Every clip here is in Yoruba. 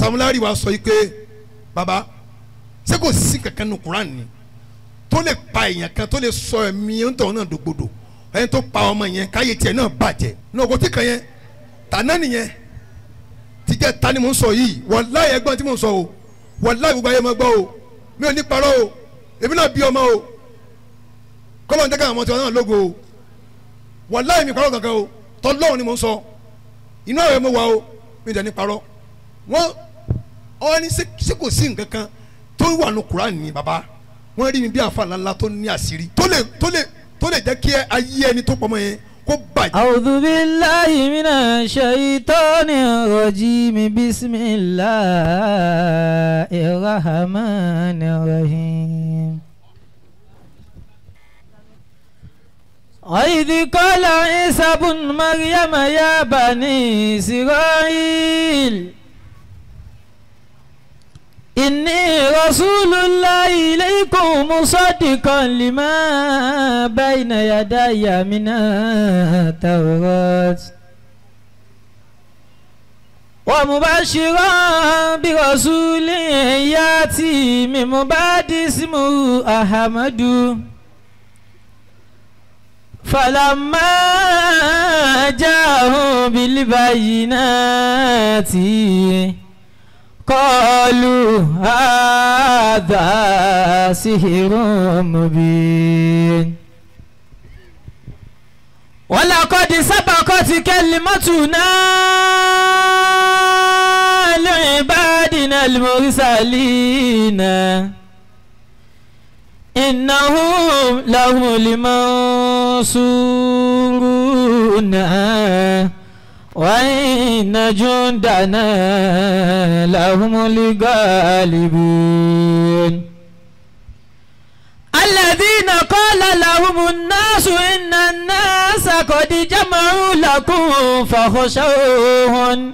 samulari wa sọ yìí pé baba ṣé kò sí kankan nu Quran ni tó lè pa èèyàn kan tó lè sọ ẹ̀mí ńtọ̀ náà dògbòdò ẹni tó pa ọmọ yẹn káyé tiẹ̀ náà bàjẹ́ ní ọkọ̀ tí kan yẹn tàná nìyẹn tìjẹ́ ta ni mò ń sọ yìí wàláyé ẹgbọ́n tí mò ń sọ o wàláyé gbogbo ayé máa gbọ́ o mi ò ní parọ́ o èmi náà bí ọmọ o kọ́lọ́ ń jẹ́ káwọn ọmọ tiwọn náà lógo o wàláyé mi parọ́ kankan o tọ́lọ́run ni mò ń sọ inú àwẹ̀ mo wà o mi dẹ̀ ní parọ́ wọ́n ọ ní ṣé kò sí nǹkan kan tó wà ní Quran ni baba wọ́n rí mi bí àfa ńláńlá tó ní àṣírí tó lè tó lè tó lè jẹ́ kí ayé ẹni tó pọ̀ mọ́ yẹn kó bàjẹ́. أعوذ بالله من الشيطان الرجيم بسم الله الرحمن الرحيم وإذ قال عيسى بن مريم يا بني إسرائيل إني رسول الله إليكم مصدقا لما بين يدي من التوراة ومبشرا برسول ياتي من بعد اسمه أحمد فلما جاءهم بالبينات قالوا هذا سحر مبين ولقد سبقت كلمتنا لعبادنا المرسلين إنهم لهم المنصورون وإن جندنا لهم الغالبون الذين قال لهم الناس إن الناس قد جمعوا لكم فخشوهم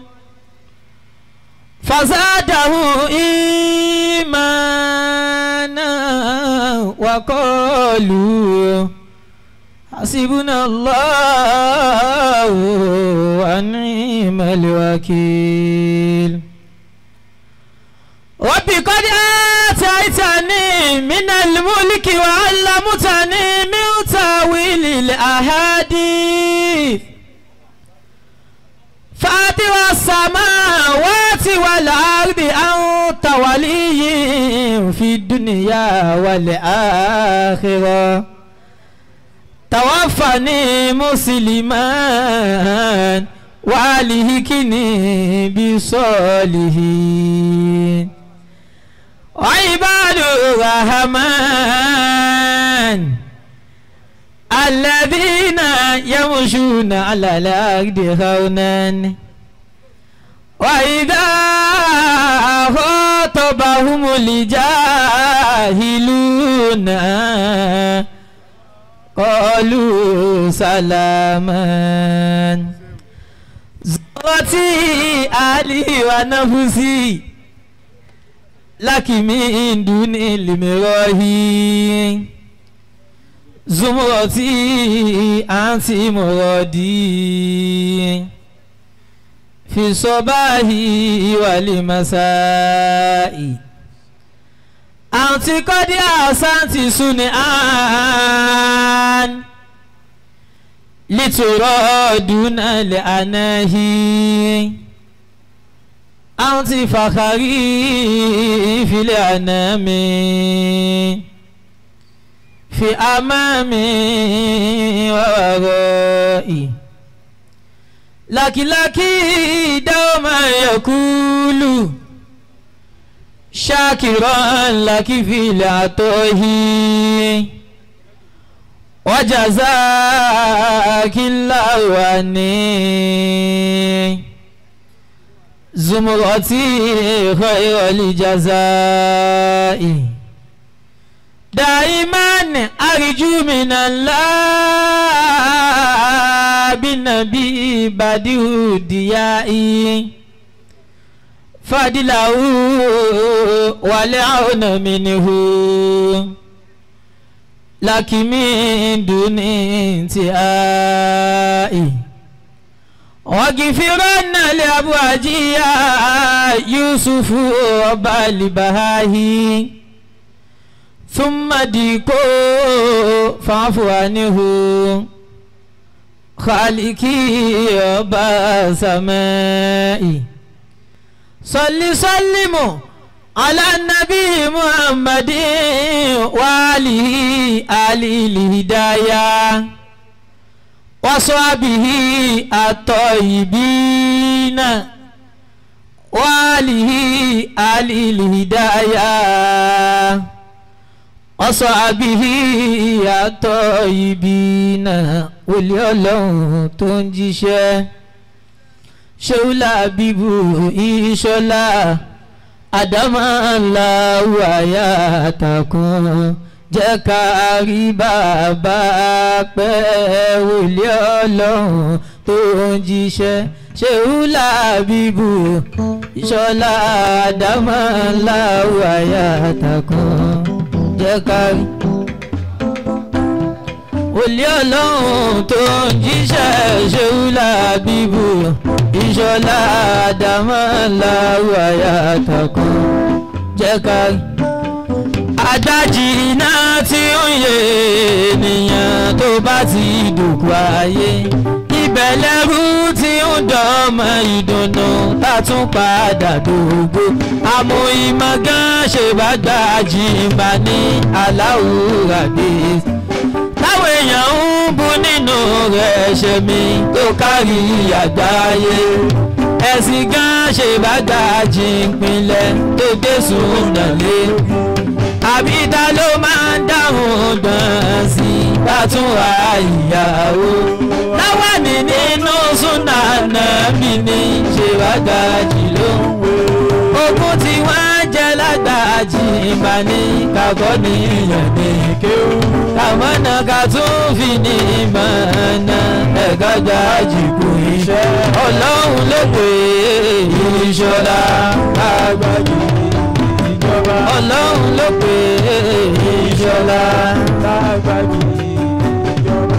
فزاده إيمانا وقالوا حسبنا الله ونعم الوكيل رب قد آتيتني من الملك وعلمتني من تاويل الأحاديث فاطر السماوات والأرض أنت ولي في الدنيا والآخرة توفني مسلما والهكني بصالحين وعباد الرحمن الذين يمشون على الأرض هونا وإذا خاطبهم الجاهلون قالوا سلاما زرتي أهلي ونفسي لك من دون المراهي زمرتي أنت مرادي في الصباح والمساء أنت قد أحسنت صنعان لترى دون الأناهي أنت فخري في الأنام في أمامي وورائي لك لك دوما يقول شاكرا لك في العطاه وجزاك الله عني زمرتي خير الجزاء دائما أرجو من الله بالنبي بديع ديائي فضله والعون منه لك من دون انتهاء واغفرن lè abu ajiya yusufu ọba libahahi thumma diko fanfuanihu khaliki ọba samai sọlí sọlímù alanabi muhammadin wali alilidaya wasabihi atoyibina walihi alilidaya wasabihi atoyibina wòlíì ọlọ́run tó ń jíṣẹ́ ṣéwúlà bíbù ìṣọlá àdámọ́lá wàyà takùn jẹ́ ká rí bàbá pẹ́ wòlíì ọlọ́run tó ń jíṣẹ́ ṣéwúlà bíbù ìṣọlá àdámọ́lá wàyà takùn jẹ́ ká rí olè ọlọ́run tó ń jíṣẹ́ ṣéwúlà bíbù ìṣọlá àdámọ́lá wàyà takùn jẹ́ ká adájì náà tí ó ń yé ènìyàn tó bá ti dùkú ayé ibẹ̀ lẹ́rú tí ó ń dọ́mọ ìdùnnú tá tún padà dògbò àmọ́ ìmọ̀ gan ṣe bá gbàjì bá ní aláwùrà dé táwọn èèyàn ń bú nínú rẹ̀ ṣe mí tó kárí àgbáyé ẹ̀sìn gan ṣe bá gbàjì ìpínlẹ̀ tó gbé sùnà lé àbí ta ló máa ń dáhùn gbọ̀n sí bàtúwà ìyàwó láwa ní nínú súnà náà mi ní ṣe bá gbàjì ló ogun tí wọ́n jẹ́ lágbàjì ìgbà ní kakọ́ ní ìyàn ní kéwù kàmọ́nà ká tún fi ní ìmọ̀ọ́nà ẹ̀ka gbàjì kù iṣẹ́ ọlọ́run ló pè é ìṣọ́lá àgbàjì ìjọba ọlọ́run ló pè é ìṣọ́lá àgbàjì ìjọba.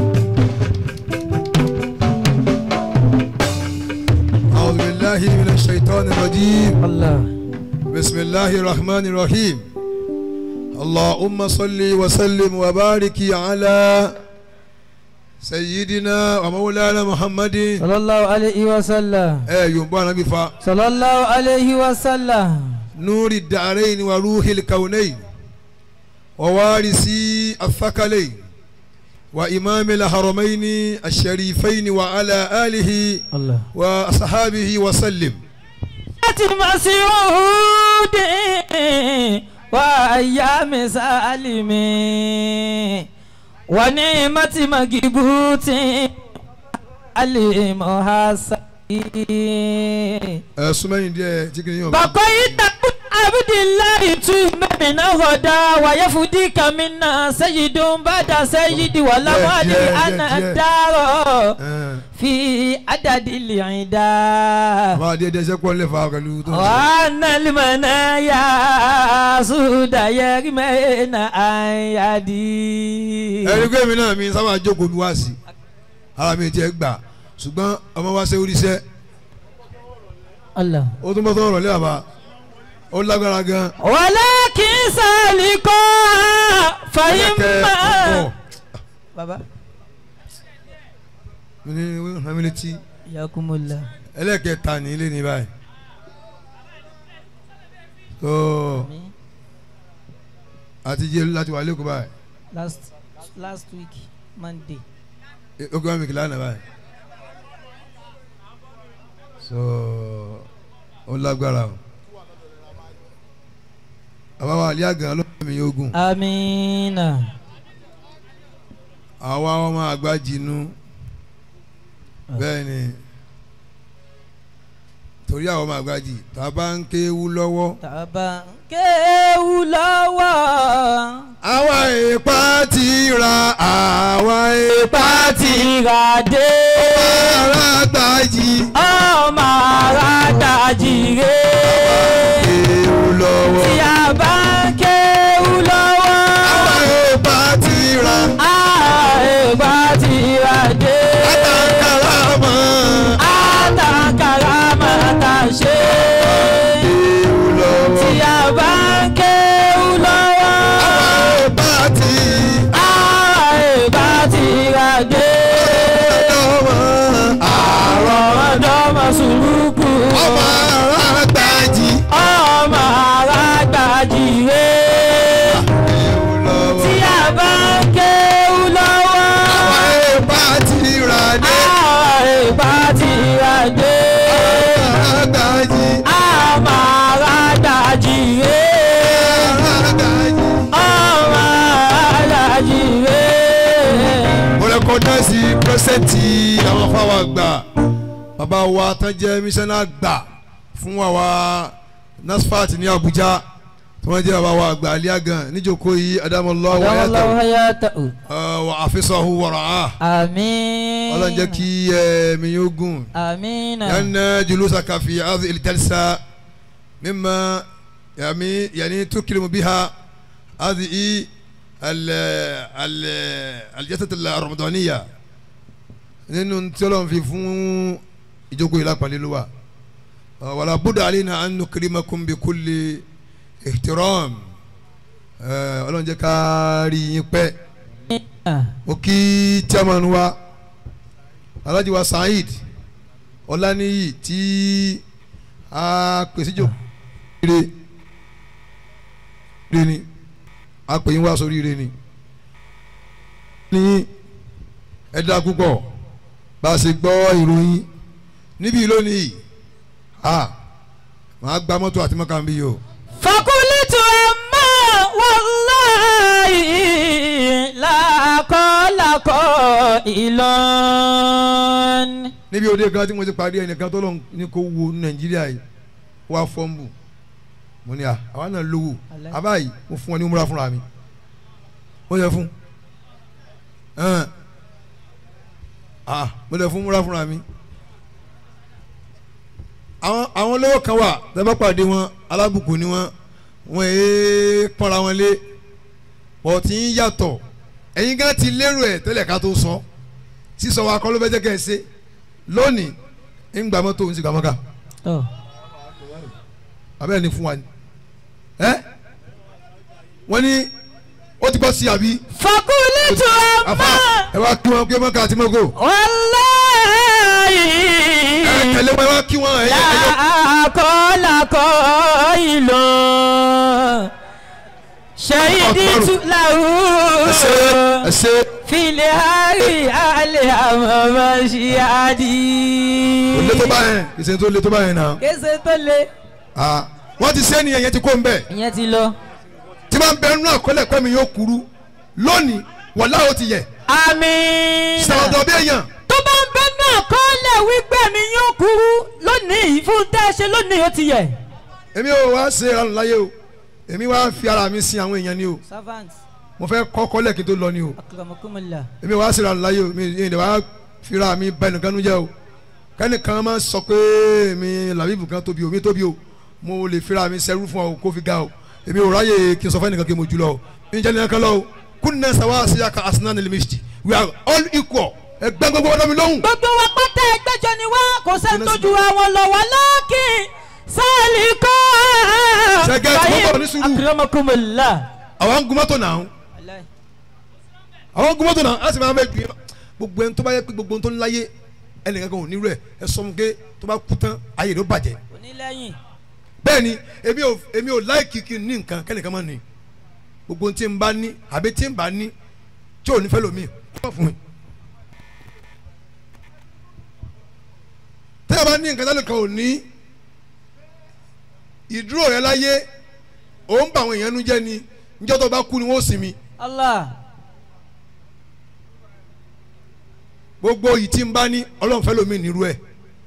أعوذ بالله من الشيطان الرجيم Allah. بسم الله الرحمن الرحيم اللهم صل وسلم وبارك على سيدنا ومولانا محمد sallallahu alayhi wa sallam. ẹ yorùbá anabi fa sallallahu alayhi wa sallam. نور الدارين وروح الكونين ووارث الثقلين وإمام الحرمين الشريفين وعلى آله Allah. وأصحابه وسلم láti Mas'ud wa ayyami salimi wa ni'mati magibuti alimuhasani. ẹ súnmẹ́yìn díẹ̀ tí kìnìún yóò bàkọ́ ìtàkùn abdullahi tu mẹ́mìnà ọ̀dà wàyẹ̀fùdí kàmínà sẹ́yìdùn bàdà sẹ́yìdì wàlámọ́lì Díẹ̀, díẹ̀, àná díẹ̀. dárọ̀ ẹ fi àdàdì lìyìndà. àbá díẹ̀ díẹ̀ sẹ́kọ̀ọ́ lè fa pẹ̀lú tó ń sọ. وأن المنايا سود يرمين أيدي ẹni pé mi náà mi sábà jókòó mi wá sí ara mi tiẹ̀ gbà ṣùgbọ́n ọmọ wa ṣe oríṣẹ́ الله ó tún bọ́ sọ̀rọ̀ lé àbá ó lágbára gan ولكن سالكا ẹlẹ́kẹ̀ فإما ọ̀pọ̀ بابا mi ní ràn mí létí ياكم الله ẹlẹ́kẹ̀ta ní ilé ní báyìí tó àti jẹ́ láti wà lẹ́kọ̀ọ́ báyìí last last week Monday ó kí wọ́n mi kìlá náà báyìí so ó lágbára o àbáwá alẹ́ àgàn ló mi ogun آمين àwa ọmọ àgbà jinú bẹ́ẹ̀ ni torí àwọn ọmọ àgbà jì tá a bá ń kéwú lọ́wọ́. tàbá kéwù lọ́wọ́ àwa ìpá ti ra àwa ìpá ti pàtìrà dé ara gbàjì ọmọ ara dàjìrè kéwú lọ́wọ́. tí a bá ń kéwù lọ́wọ́ àwa ìpá ti ra àìgbà tìrà dé àtàkàrà mọ́ àtàkàrà pírẹsidẹ́ǹtì àwọn afáwà àgbà bàbá wa tán jẹ́ mísánná àgbà fún àwa nasfat ní Abuja tí wọ́n jẹ́ bàbá wa àgbà aliagan níjókòó yìí adamallah wa Allahu ayatahu hayatahu. uh, wa afisahu wa ra'ah Àmín. ọlọ́run jẹ́ kí ẹ̀mí yóò gùn Àmín. لأن جلوسك في هذه الجلسة مما يعني يعني تكرم بها هذه ال ال الجلسة الرمضانية nínú tí Ọlọ́run fi fún ìjókòó ìlà pàlẹ́ ló wà wàlá búdà alina an nukrimakum bi kulli ihtiram Ọlọ́run jẹ́ ká rí yín pẹ́ mo kí chairman wa Alhaji wa Saheed ọláníyì tí a pèsè jò ire ire ni a pè yín wá sórí ire ni ní ẹ̀dá púpọ̀ bá a ṣe gbọ́ ìròyìn níbí lónìí a máa gba mọ́tò àti mọ́kà ń bí yìí o Fakulitu amma wallahi lakọlakọ Ìlọrin. níbi òde kan tí mo ti parí ẹnìkan tó lọ ní kó wo nàìjíríà yìí wá fọ́ǹbù mo ní à àwa náà lówó Alẹ́. àbáyé mo fún ọ ní múra fúnra mi mo yẹ fún ẹn ah mo lè fún múra fúnra mi àwọn àwọn olówó kan wà tẹ́fẹ́ pàdé wọn alábùkù ni wọn wọn èé pọ́nra wọn lé bọ̀ tí ń yàtọ̀ ẹ̀yin gan ti lérò ẹ̀ tẹ́lẹ̀ ká tó sọ sísọ wa kọ́ ló fẹ́ jẹ́ kẹ́ ẹ ṣe lónìí ń gba mọ́tò ń sì gba mọ́ká Tọ́. abẹ́rẹ́ ni fún wa ni ẹ́ wọ́n ní ó ti gbọ́ sí àbí Fakulitu àfa amma ẹ wá kí wọn kí mọ́ká àti mọ́kò wallahi ẹ tẹ̀lé wọn ẹ wá kí wọn ẹ yẹ ẹ yẹ lakọlakọ Ìlọrin. Ṣèyídìtú làwù. ẹ ṣe ẹ ṣe Fìlẹ̀ àárí àlẹ́ àmọ́mọ́ ṣí àdí. kò lé tó bá yẹn ìṣe tó lé tó bá yẹn náà Kése tó le. ah wọ́n ti sẹ́ni ẹ̀yẹ ti kó ń bẹ̀ Ìyẹn ti lọ. tí wọ́n bẹ nínú àkọlẹ̀ pẹ́ mi yóò kúrú lónìí wàlá ó ti yẹ Àmín. sàwọ́dọ̀ bí èèyàn Tó bá ń bẹ náà kọ́lẹ̀ wípé mi yóò kúrú lónìí fún tẹ́ ẹ ṣe lónìí ó ti yẹ. èmi ò wá ṣe ìranù láyé o èmi wá fi ara mi sin àwọn èèyàn ni o Servant, mo fẹ́ kọ́kọ́ lẹ́ẹ̀kí tó lọ ni o akramakumullah. èmi wá sí ìranù láyé o mi ìdè wá fira mi bá ẹnìkan nu jẹ́ o kẹ́nìkan máa sọ pé mi làbíbù kan tóbi o mi tóbi o mo lè fira mi sẹ́rú fún ọ kó fi ga o èmi ò ráyè kí n sọ fún ẹnìkan kí mo jù lọ o mi jẹ́ nìkan lọ o kunna sawasiya ka asnan al-mishti we are all equal ẹgbẹ́ gbogbo ọ̀dọ́ mi lóhùn. Gbogbo wa pátá ẹgbẹ́jọ ni wá kò sẹ́ni tó ju àwọn lọ wá lọ́ọ̀kì sáàlì kọ́. Ṣẹ́gẹ́ tí wọ́n bọ̀ ní sùúrù. akramakumullah. àwọn ń gun mọ́tò náà àwọn gbọmọtò náà á sì máa bẹ gbé gbogbo ẹni tó bá yẹ pé gbogbo ẹni tó ń láyé ẹnìkan kan ò ní rẹ ẹ sọ fún pé tó bá kú tán ayé rẹ ó bàjẹ́ onílẹ̀yìn. bẹ́ẹ̀ ni èmi ò èmi ò láìkì kí n ní nǹkan kẹ́nìkan máa ní gbogbo ohun tí n bá ní àbí tí n bá ní tí ò ní fẹ́ lómi kọ́ fún mi. tẹ́lẹ̀ bá ní nǹkan tẹ́lẹ̀ kan ò ní ìdúró rẹ láyé ò ń bà àwọn èèyàn nu jẹ́ ni níjọ́ tó bá kú ni wọ́n ó sinmi. Allah. gbogbo yìí tí n bá ní ọlọ́run fẹ́ lómi nírú ẹ̀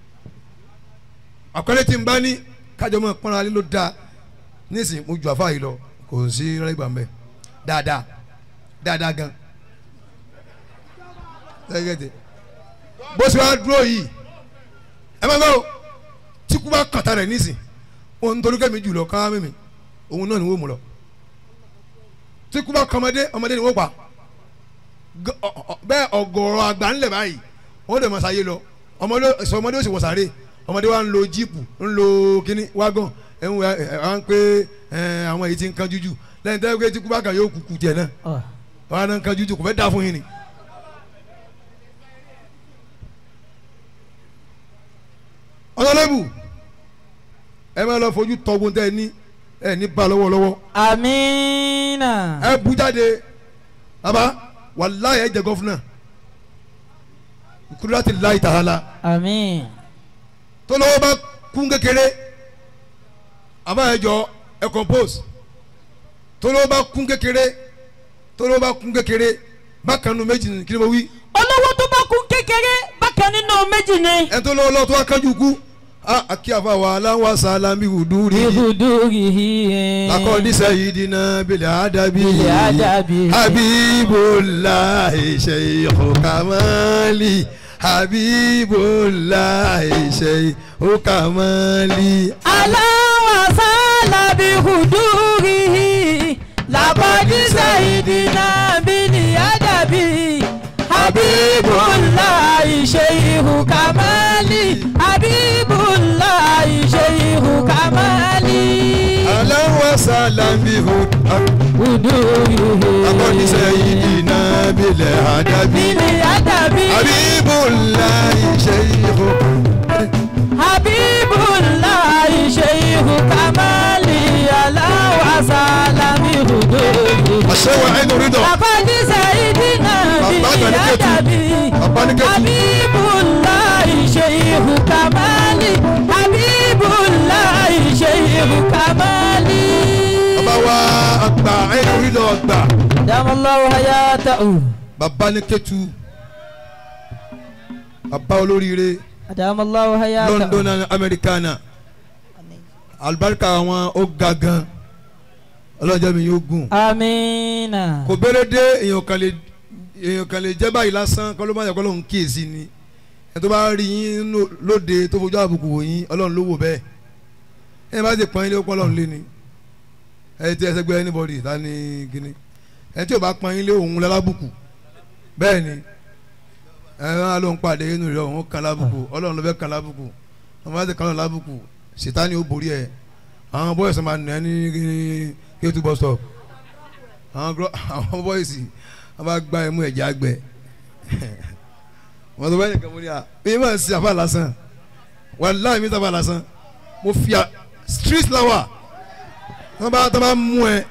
àkọlé tí n bá ní kájọ mọ́ pọ́nra alẹ́ ló dáa nísìnyí mo ju àfa yìí lọ kò sí rẹ́gbà mbẹ́ dáadáa dáadáa gan tẹ́gẹ́tẹ́ bó ṣe wá dúró yìí ẹ máa gbọ́ tí kú bá kàtà rẹ̀ nísìn òun torí kẹ́mi jù lọ káwá mímì òun náà ni wọ́n mú lọ tí kú bá kọ́ ọmọdé ọmọdé ni wọ́n pa G- ọ- ọ- bẹ́ẹ̀ ọ̀gọ̀rọ̀ àgbà ńlẹ̀ báyìí wọ́n dẹ̀ máa ṣayé lọ ọmọdé sọ ọmọdé ó sì wọ sàré ọmọdé wa ń lo jíìpù ń lo kíní wágọ̀n ẹ̀ ń wá ẹ̀ wá ń pé ẹ̀ àwọn èyí ti ń kan jújù lẹ́yìn tẹ́lẹ̀ pé tí kú bá kàn yóò kúkú tiẹ̀ náà Ọ̀. wọ́n á náà ń kan jújù kò fẹ́ dá fún yín ni. ọ̀nàlẹ́bù ẹ máa lọ fojú tọ́gbọ́n tẹ́ ẹ ní ẹ ní bá lọ́wọ́lọ́wọ́ Amina. ẹ bu jáde baba wàláyé ẹ jẹ gọfúnà kúrẹ́tì láì tàhálà Amin. tó lọ́wọ́ bá kún kékeré àbáyẹjọ ẹ compose tó lọ́wọ́ bá kún kékeré tó lọ́wọ́ bá kún kékeré bákan nu méjì kí ni mo wí olówó tó bá kún kékeré kékeré bákan nínú méjì ni. ẹ tó lọ́wọ́ lọ́wọ́ tó wá kánjú kú a àkí àfàwà aláwọ̀ sàlámì hùdúrì ibùdókì lakọ́ni sayidina bílẹ̀ àdàbí Bil adabi. habibulahi sheikhu kamali habibulahi sheikhu kamali. aláwàsálà bí hùdúrì làbọ̀dí sàìdínà bílí àdàbí habibullahi sheikhu kamali habibullahi sheikhu kamali. aláwọ̀ sàlámì hùdúrì lakọ́ni hùdúrì sayidina bílẹ̀ àdàbí bílí àdàbí habibulahi sheikhu. habibullahi sheikhu kamali aláwàsálà bí hùdúrì. àṣẹwà ẹnu rí dọ̀. Àkọ́jí Sàídínà Bàbá bíi Àgbàníkẹ́tù. Àdàbí. Bàbá ní kẹ́tù. Habibullahi Sheikhu Kamali. Habibullahi Sheikhu Kamali. bàbá wa àgbà ẹnu rí dọ̀ àgbà. Damallahu hayatahu. bàbá ní kẹ́tù. bàbá olóríire Damallahu hayatahu. London and Americana alibarika wọn ó ga gan ọlọ́jọ́ mi yóò gùn. Amina. kò béèrè dé èèyàn kan lè èèyàn kan lè jẹ́ báyìí lásán kọ́ ló má yẹ kọ́ lóun kíyèsí ni ẹ tó bá rí yín ló- lóde tó fojú àbùkù wò yín ọlọ́run ló wò bẹ́ẹ̀ ẹ bá ti pọ́n yín lé ó pọ́n ọlọ́run lé ni ẹ ti ẹsẹ̀ gbé anybody ta ni kíni ẹ tí ò bá pọ́n yín lé òun lálábùkù bẹ́ẹ̀ ni ẹ máa ló ń pàdé inú rẹ òun kan lábùkù ọlọ́run ló fẹ́ kan lábùkù wọn bá ti kan lọ́run lábùkù sìtáni ó borí ẹ àwọn bọ́ọ̀sì máa nà ẹ́ ní kéétu bus stop àwọn gro àwọn bọ́ìsì wọ́n bá gba ẹmu ẹ̀jẹ̀ àgbẹ̀ wọ́n tó bá yẹ kàn mọ́ ní à mi máa ń sin àbá lásán wàláhì mi sábà lásán mo fi à street lawa tó bá tó bá mú ẹ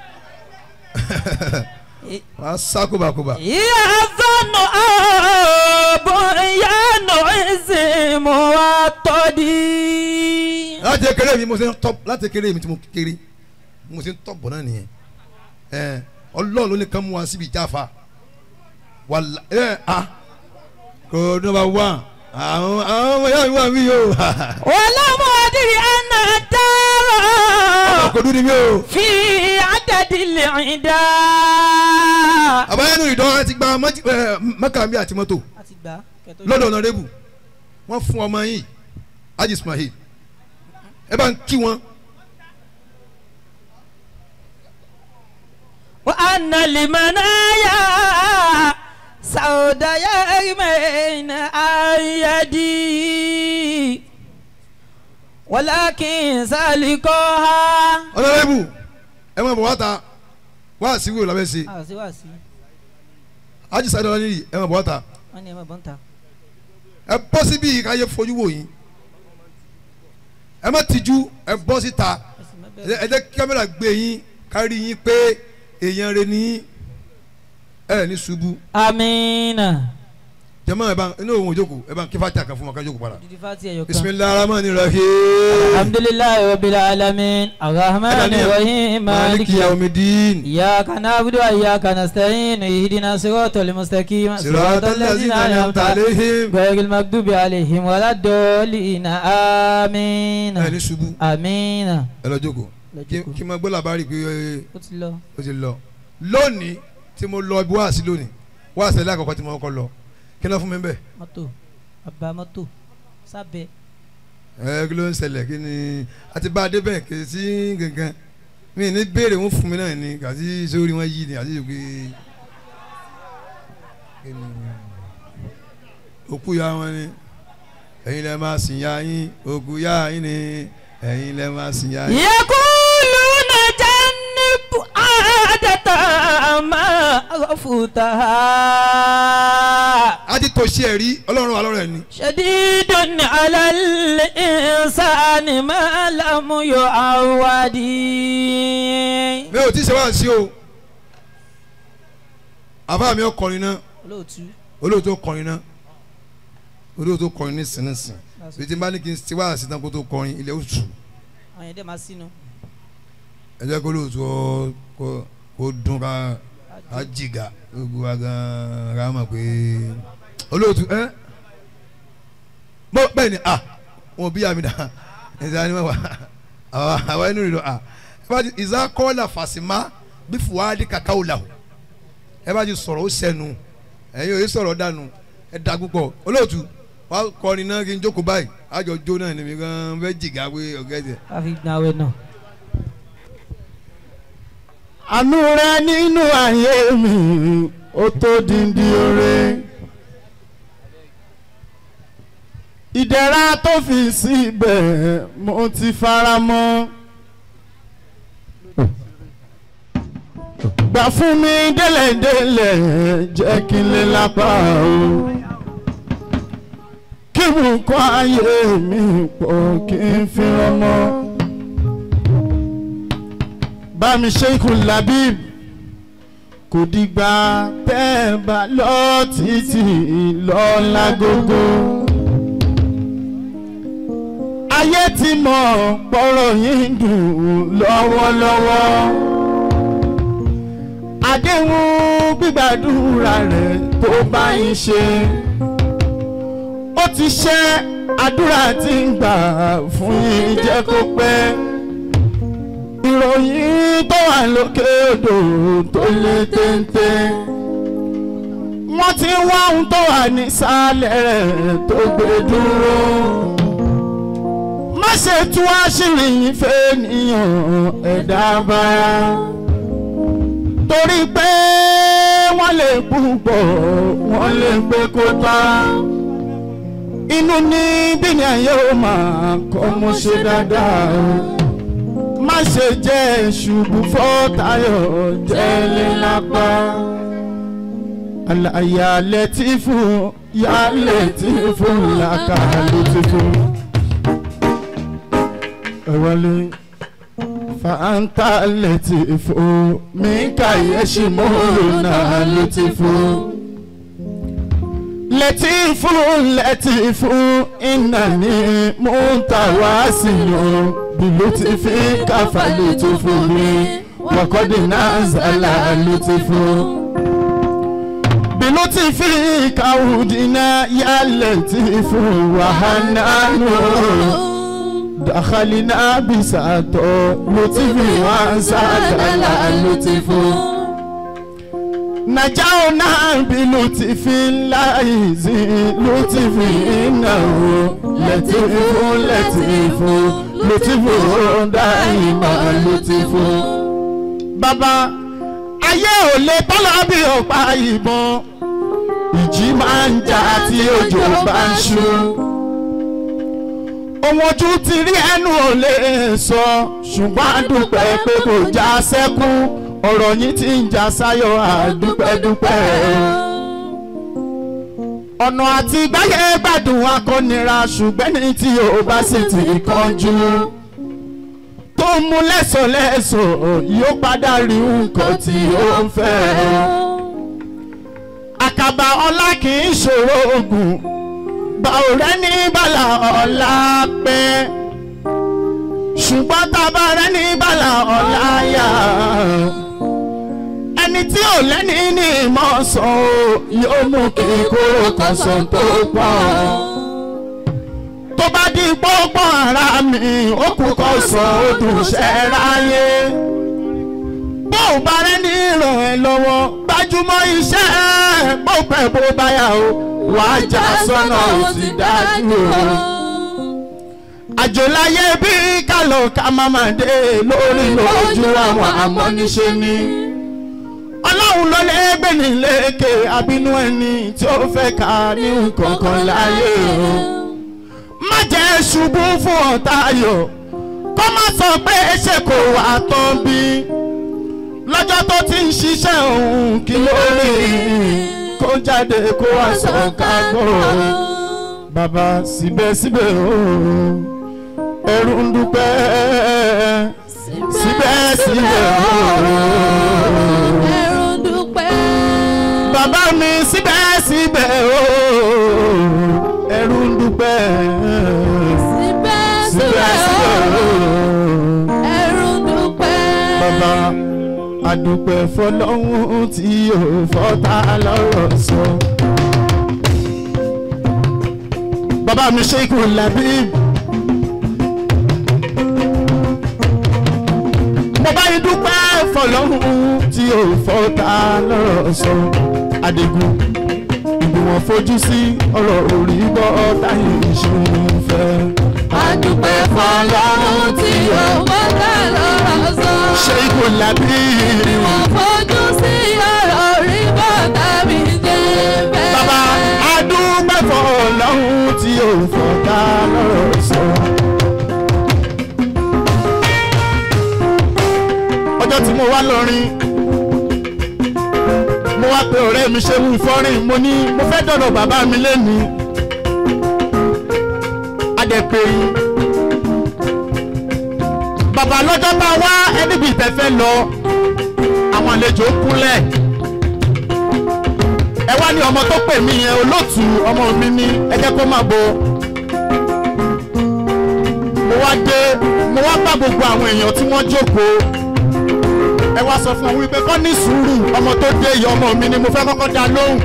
wàá sá kóbákóbá Yàtọ̀nù àbọ̀yánù ìsìnmù àtọ́dí. láti kéré mi mo ṣe ń tọ́ láti kéré mi tí mo kéré mo ṣe ń tọ́ bọ̀ náà nìyẹn ẹ ọlọ́run ló ní kán mú wa síbi ìjáfa wàlá ẹ a kò nọmba wán àwọn àwọn ọmọ yàrá mi wà mí yóò ولم أدري أن الدار kò dúdú mi o. في عدد العدا àbáyánú ìdán ti gba mẹ́kàmí àti mọ́tò lọ́dọ̀ ọ̀nàrẹ́bù wọ́n fún ọmọ yìí Haji Ismail ẹ bá ń kí wọn وأن المنايا سودا يرمين أيدي ولكن سالكوها ọ̀nàrẹ́bù ẹ máa bọ̀ wá ta wá síwò lábẹ́ ṣe àwàsí wàsí Haji Sadi Ọláníyì ẹ máa bọ̀ wá ta wọn ni ẹ máa bọ́ ń ta. ẹ bọ́ síbí káyé fojú wò yín ẹ má tijú ẹ bọ́ síta ẹ ẹ jẹ́ kí kámẹ́rà gbé yín kárí yín pé èèyàn rẹ ní ẹ ní ṣubú amiina. jẹ́mọ́ ẹ bá inú òun òjòkó ẹ bá kí fàtí àkàn fún wọn ká jókòó padà. didi fati ẹyọ kan. bisimilahi rahmani rahim. alhamdulilayi rabbil alamin arahmani rahim maliki maliki yaumidin. إياك نعبد وإياك نستعين اهدنا الصراط المستقيم صراط الذين أنعمت عليهم. غير المغضوب عليهم ولا الضالين آمين ẹ ní ṣubú آمين ẹ lọ jókòó Lọ kí jókòó. kí n máa gbọ́ làbárí pé ẹ, ó ti lọ. ó ti lọ. lónìí tí mo lọ ibi wáàsí lónìí wáàsí ẹlẹ́ àkọ́kọ́ tí mo kọ́ lọ kí ló fún mi bẹ́ẹ̀. mọ́tò bàbá mọ́tò sábẹ́ ẹ kí ló ń ṣẹlẹ̀ kí ni àti bá a dé bẹ́ẹ̀ kì í sí gangan mi ní béèrè wọn fún mi náà ni kàtí sórí wọn yí ni àti ìgbé kí ni òkú ya wọn ni ẹ̀yin lẹ máa sìn ya yín òkú ya yín ni ẹ̀yin lẹ máa sìn ya yín. يقولون جنب عادة ما غفوتها a ti tó ṣe ẹ̀rí ọlọ́run wa lọ́rọ̀ ẹ̀ ni. شديد على الإنسان ما لم يعود mi ò tí ì ṣe wá sí o àbá mi ọkọrin náà olóòtú olóòótọ́ kọrin náà olóòótọ́ kọrin ní sínísìn bí tí n bá ní kí n ti wá sí tán kó tó kọrin ilẹ̀ oṣù àwọn yẹn dẹ́ máa sínú. ẹ jẹ́ kó olóòótọ́ kó kó dún ká ká jìgà gbogbo wa gan ká mọ̀ pé olóòtú ẹ bọ́ bẹ́ẹ̀ ni ah wọn bí àmì dá ẹ̀sán ni wọ́n wà àwọn àwọn ẹnu rẹ̀ lọ ah ẹ bá ti ìzá kọ́lá fàṣìmá bí fùwádìí kàkà ò làwọ̀ ẹ bá ti sọ̀rọ̀ ó sẹ́nu ẹ̀yin ò yẹ sọ̀rọ̀ dànù ẹ da púpọ̀ olóòtú wàá kọrin náà kí n jókòó báyìí àjọ jó náà ni mi gan fẹ́ jìgá pé ọ̀gá ẹ̀sẹ̀. a fi gbàwé náà. àánú rẹ nínú ayé mi ó tó díndí oore ìdẹ̀ra tó fi síbẹ̀ mo ti fara mọ́ gbà fún mi délẹ̀délẹ̀ jẹ́ kí n lè lápá o kí mo kọ́ ayé mi pọ̀ kí n fi rọmọ bámi ṣeikú labib kò dìgbà tẹ́ ẹ bá lọ títí lọ́la gógó. ayé ti mọ̀ pọ̀rọ̀ yín dùn lọ́wọ́lọ́wọ́. àdéhùn gbígbàdúrà rẹ̀ tó bá yín ṣe. ó ti ṣe àdúrà tí ń gbà fún yín jẹ́ kó pẹ́ ìròyìn tó wà lókè odò tó lé téńté. wọ́n ti ń wá ohun tó wà nísàlẹ̀ rẹ̀ tó gbé dúró. má ṣe tú àṣírí yín fẹ́nìyàn ẹ̀dá bára. torí pé wọ́n lè púpọ̀ wọ́n lè gbé kó tán. inú ní bí ni ayé ó máa kọ́ mo ṣe dáadáa má ṣe jẹ́ ṣubú fọ́tayọ̀ jẹ́lẹ̀ lápá. àlàyé lẹ́tífù yá lẹ́tífù làkà lẹ́tífù. ẹ̀wọ́lé fàǹtà lẹ́tífù mí kàyéṣì mọ́rùnà lẹ́tífù. lẹ́tífù lẹ́tífù ìnáni mú tàwa sí yàn bilutifi kafa lutufu mi wakodi nazala lutufu bilutifi kawudina yaletifu wahananu dakhalina bisato lutifi wansadala lutifu najauna bilutifi laizi lutifi inahu letifu letifu lutifu dáìmọ̀ lutifu. bàbá ayé ò lè tọ́lá bí ọ̀pá ìbọn ìjì máa ń jà tí òjò bá ń ṣú. ohun ojú ti rí ẹnu ò lè sọ ṣùgbọ́n àdúpẹ́ pé kò já sẹ́kù ọ̀rọ̀ yìí ti ń já sáyọ̀ àdúpẹ́dúpẹ́ ọ̀nà àti gbáyé gbádùn akọ́nira ṣùgbọ́n ní tí o bá sì ti kánjú tó mú lẹ́sọ̀lẹ́sọ̀ yóò padà rí nǹkan tí ó ń fẹ́. àkàbà ọlá kì í ṣòro oògùn bá ọ̀rẹ́ ní bàlà ọ̀la pẹ́ ṣùgbọ́n tá a bá rẹ́ ní bàlà ọ̀la yá ẹni tí ò lẹ́ni ní ìmọ̀ sàn o yóò mú kí kóró kan sàn tó pọ̀ tó bá di pọ́pọ́ ara mi ó kú kọ́ sàn ó dùn ṣẹ́ ráyé bó o bá rẹ́ ní ràn ẹ́ lọ́wọ́ gbájúmọ́ iṣẹ́ bó pẹ́ bó báyà o wàá já sọ́nà ó ti dájú o àjòláyé bí kálọ̀ ká má má dé lórí lójú àwọn amọ́niṣe ni ọlọ́run ló lè gbé ní lékè abínú ẹni tí ó fẹ́ ká ní nǹkan kan láyé o má jẹ́ ṣubú fún ọ̀tá ayọ̀ kó má sọ pé ṣe kò wá tán bí lọ́jọ́ tó ti ń ṣiṣẹ́ òun kí ló rí kó jáde kó wá sọ kágbó bàbá síbẹ̀síbẹ̀ o ẹrú ń dúpẹ́ síbẹ̀síbẹ̀ o ẹrù dúpẹ́. bàbá mi síbẹ̀síbẹ̀ o ẹrú ń dúpẹ́ síbẹ̀síbẹ̀ síbẹ̀síbẹ̀ o ẹrù dúpẹ́. bàbá adúpẹ́ fọlọ́hún tí yóò fọ́tà lọ́rọ̀ sọ bàbá mi ṣe ikú làbí. mo bá yín dúpẹ́ fọlọ́run tí ò fọ́ta lọ́rọ̀ sọ adigun ìgbìmọ̀ fojú sí ọ̀rọ̀ orí bọ́ táyé ìṣòro fẹ́. Adúpẹ́ fọlọ́run tí ó wọ́tà lọ́rọ̀ sọ. ṣe ikú làbí. Wọ́n fojú sí ọ̀rọ̀ orí bọ́tà mi jẹ́ bẹ́ẹ̀. bàbá adúpẹ́ fọlọ́run tí ò fọ́ta lọ́rọ̀ sọ. ọjọ́ tí mo wá lọ́rin mo wá pe ọ̀rẹ́ mi ṣe wù fọ́rin mo ní mo fẹ́ dọ̀dọ̀ bàbá mi lẹ́nu adẹ̀pẹ̀ yìí bàbá lọ́jọ́ bá wá ẹni bíi tẹ́fẹ́ lọ àwọn àlejò kúnlẹ̀ ẹ wá ní ọmọ tó pè mí yẹn olóòtú ọmọ mi ní ẹ jẹ́ kó má bo mo wá dé mo wá bá gbogbo àwọn èèyàn tí wọ́n jókòó ẹ wá sọ fún ọ wípé kọ́ ní sùúrù ọmọ tó dé yìí ọmọ mi ni mo fẹ́ kọ́kọ́ dá lóhùn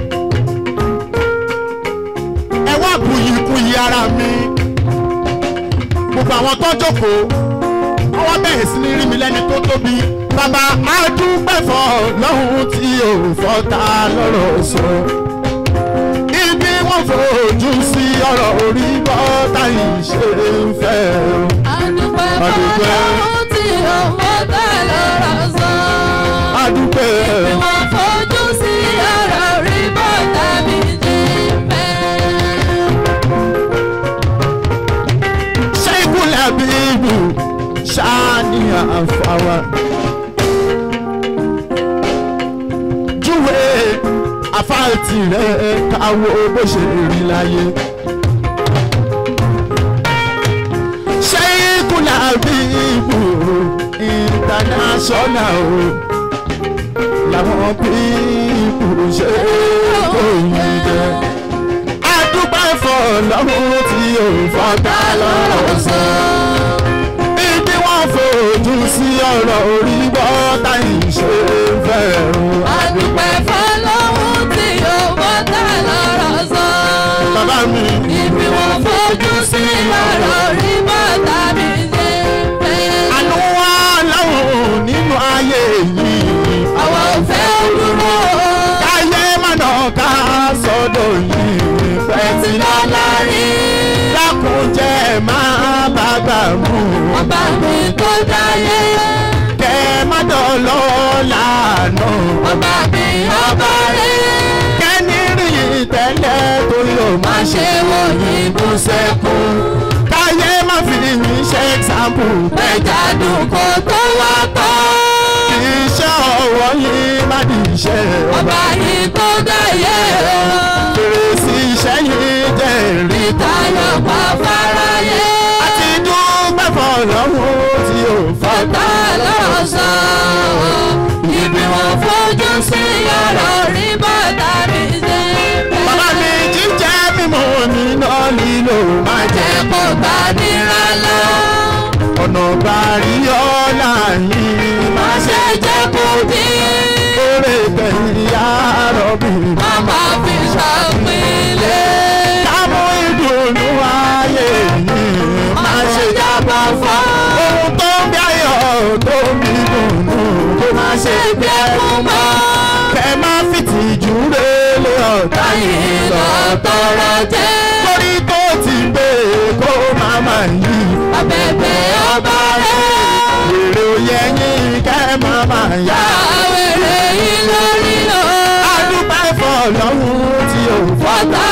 ẹ wá buyì buyì ara mi gbogbo àwọn tó jókòó wọ́n wá bẹ̀rẹ̀ sí ní rí mi lẹ́ni tó tóbi bàbá adúpẹ́fọ́ lọ́hùn tí ò fọ́ta lọ́rọ̀ sọ ibi wọ́n fojú sí ọ̀rọ̀ orí bọ́tà yìí ṣe ń fẹ́ o. Adúpẹ́ Adúpẹ́. fọlọ́run tí ó wọ́tà lọ́rọ̀ sọ. adúpẹ́ Wọ́n fojú sí ọ̀rọ̀ orí bọ́tà mi jẹ́ bẹ́ẹ̀. ṣé ìkúlẹ̀ bíbù ṣáàní àfàwà. júwe àfáàtì rẹ̀ káwọ́ bó ṣe rí láyé. ṣé ìkúlẹ̀ bíbù international o làwọn bíbù ṣe kò yí jẹ adúpẹ́ fọlọ́run tí ò fọ́tà lọ́rọ̀ sọ. ibi wọ́n fojú sí ọ̀rọ̀ orí bọ́tà ìṣe fẹ́ràn. Adúpẹ́ fọlọ́run tí ó wọ́tà lọ́rọ̀ sọ. bàbá mi Ibi wọn fojú sí ọ̀rọ̀ orí bọ́tà mi jẹ́ bẹ́ẹ̀. àánú wá láwọn nínú ayé yìí. Àwọn ò fẹ́ dúró. káyé mọ̀nà ká sọ́dọ̀ yìí pẹ́ tí lọ́la rí. lákùnjẹ́ máa bàgbà mú. Ọba mi tó dáyé. kẹ́ má dọ̀lọ́ lànà. Ọba mi ọba rẹ̀. kẹ́ni rí tẹ́lẹ̀ tó yóò má Má ṣe ṣe wo ìbú sẹ́kùn. káyé má fi mí ṣe ẹ̀xámpù Ẹja dùn kó tó wá tán. iṣẹ́ ọwọ́ yìí má di iṣẹ́ ọba Ọba yìí tó dáyé o. fèrèsé iṣẹ́ yìí jẹ́ rí Ìtayọ̀ pa fáráyé. àti dúpẹ́ fọlọ́hún tí ò fọ́ Ọ̀tá lọ́sàn-án. Ibi wọn fojú sí ọ̀rọ̀ rí bàtà mi ṣe bẹ́ẹ̀. bàbá mi jíjẹ́ mímọ́ níná lílo má jẹ́ Jẹ́ kó bá nira lọ. ọ̀nà bàrí ọ̀la yìí má Má ṣe ṣe jẹ́ kó dín. kórè tẹ̀yìn yàrá bí Má má fi ṣàpínlẹ̀. kámú ìdùnnú ayé yìí má ṣe jábọ̀ fún ohun tó ń bí ayọ̀ tó ń bí dùnnú kó má ṣe bí ẹkún mọ́ kẹ má fìtìjú rélé ọ̀tá yìí lọ tọrọ jẹ́. torí tó ti gbé kó má má yí Abẹ́bẹ́ ọba rẹ̀. èrè òye yín kẹ má má yá Àwẹ̀rẹ̀ yìí lórí lọ. adúpẹ́ fọlọ́hún tí ò fọ́ Fọ́tà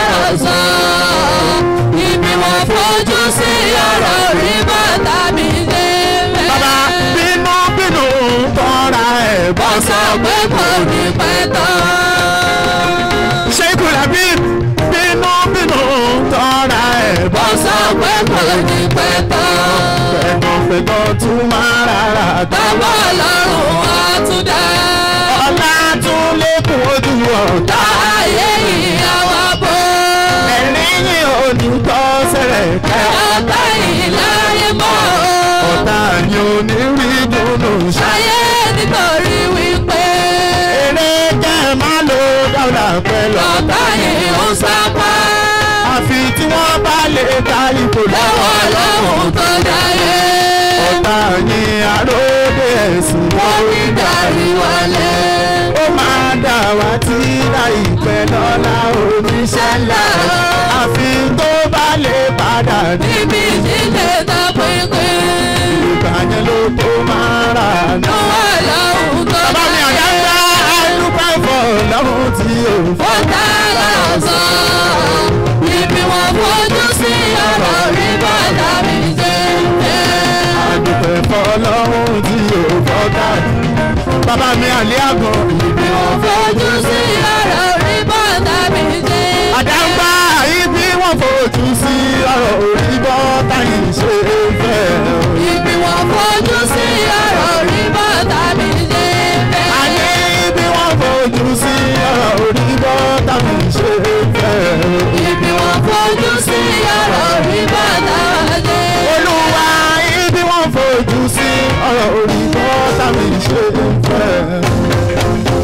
lọ́sàn. Ibi wọn fojú sí ọ̀rọ̀ rí bàtà mi dé bẹ́ẹ̀. bàbá bínú bínú tọ́ra ẹ̀ bọ́ Wọ́n sọ pé kò ní pẹ́ tán. ṣé kùlà bí bínú bínú tọ́ra ẹ̀ bọ́ Wọ́n sọ pé kò ní pẹ́ tán. pẹ̀gàn tún máa rárá tán. Bàbá ọlọ́run á tún dá. ọlá tún lékún ojú ọ̀tá. Ayé yìí àwa bò. ẹ̀rín yìí ò ní tọ́ sẹ̀rẹ̀ kẹ́. Ọ̀tá yìí láyé mọ́. ọ̀tá ni ò ní rí dùnú ṣá. Ayé nítorí wípé eré jẹ́ má lo dáwọ́dà pẹ̀lú ọ̀tá yìí ń sápá. àfi tí wọ́n bá lè ta ipò lọ́wọ́ ọlọ́run tó dáyé. ọ̀tá ni àròdé ẹ̀sìn lórí darí wálé. ó máa dà wá tí láìpẹ́ lọ́la oníṣẹ́ ńlá. àfi tó bá lè padà ní. níbi ìdílé tó pínpín. ìgbà yẹn ló tó máa rà ní. lọ́wọ́ ọlọ́run tó bàbá mi àdá ń dá àdúpẹ́ fọ́ lọ́run tí ò fọ́. ó dára ọ̀sán. ibi wọn fojú sí ọ̀rọ̀ rí bàtà mi ṣe ń jẹ́. àdúpẹ́ fọ́ lọ́run tí ò fọ́ dànù. bàbá mi àlẹ́ àgọ́ ibi wọn fojú sí ọ̀rọ̀ rí bàtà mi ṣe ń jẹ́. àdáńgbá ibi wọ́n fojú sí ọ̀rọ̀ orí bọ́ táyì ṣe é fẹ́. ibi wọn fojú sí ọ̀rọ̀ rí bàtà mi ṣe ń jẹ́. àní ibi wọ́n fojú sí ọ̀rọ̀ orí bọ́ táyì ṣe é fẹ́. ibi wọn fojú sí ọ̀rọ̀ rí bàtà mi ṣe ń jẹ́. olúwa ibi wọ́n fojú sí ọ̀rọ̀ orí bọ́ táyì ṣe é fẹ́.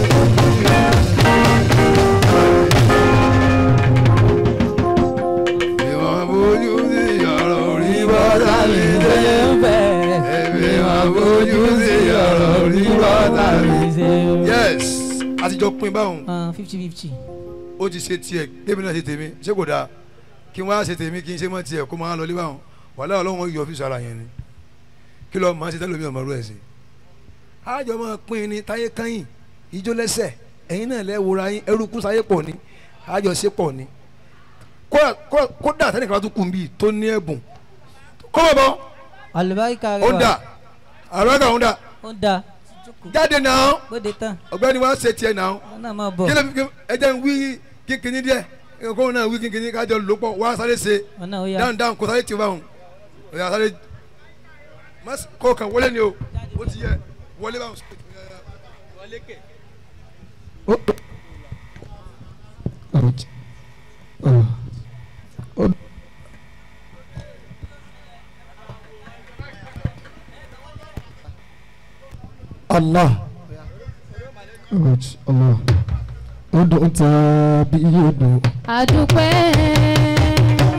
ìwọ̀n bójú sí ọ̀rọ̀ orí bọ́dà mi dé. ẹ̀mí wọn bójú sí ọ̀rọ̀ orí bọ́dà mi. yes àtijọ́ pin báwọn fifty fifty. ó ti ṣe tiẹ̀ débi náà ṣe tèmi ṣé kò dáa kí wọ́n á ṣe tèmi kí n ṣe mọ́ tiẹ̀ kó máa lọ lé báwọn wàhálà ọlọ́run yọ ọ́fíìsì ara yẹn ni kí lọ́ọ́ máa ṣe tẹ́lẹ̀ mi ọmọ rú ẹ̀ sí. àjọ máa pín ní táyé kányìn ijó lẹ́sẹ̀ ẹ̀yin náà lẹ́ wòra yín ẹrú kún sáyé pọ̀ ni àjọ ṣe pọ̀ ni kódà kódà- kódà tẹ́nìkan bá tún kùn bíi tó ní ẹ̀bùn kó bọ̀ bọ̀ àlùbáríkà rẹ ó ń dà àrùn ẹ̀ka ó ń dà ó ń da jáde náà gbóde tán ọ̀gbẹ́ni wa ṣe tiẹ̀ náà wọn náà máa bọ̀ kí ló fi ẹ jẹ́ ń wí kíkiní díẹ̀ kó náà wí kíkiní kájọ lò pọ̀ wá sáré ṣe wọn náà ó yá dáhùn dáhùn kó sáré tì báwọn ọ̀yà sáré má s- kó kàn wọlé ni o ó ti yẹ wọlé báwọn. Allah Good, Allah ó dùn tàbí yóò dùn. àdúpẹ́.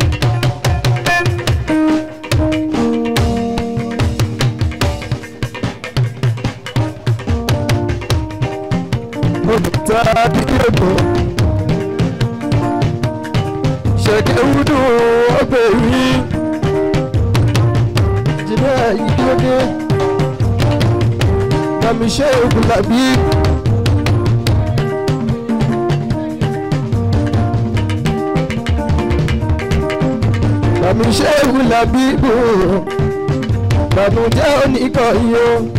ó dùn tàbí yóò dùn. ṣẹ̀dẹ̀ wúdù ọgbẹ́ rí. jìnnà ìdílé kàmí ṣe ògùn làbí. kàmí ṣe ògùn làbí bò. bàbújẹ́ oníkọ̀ọ́yọ́.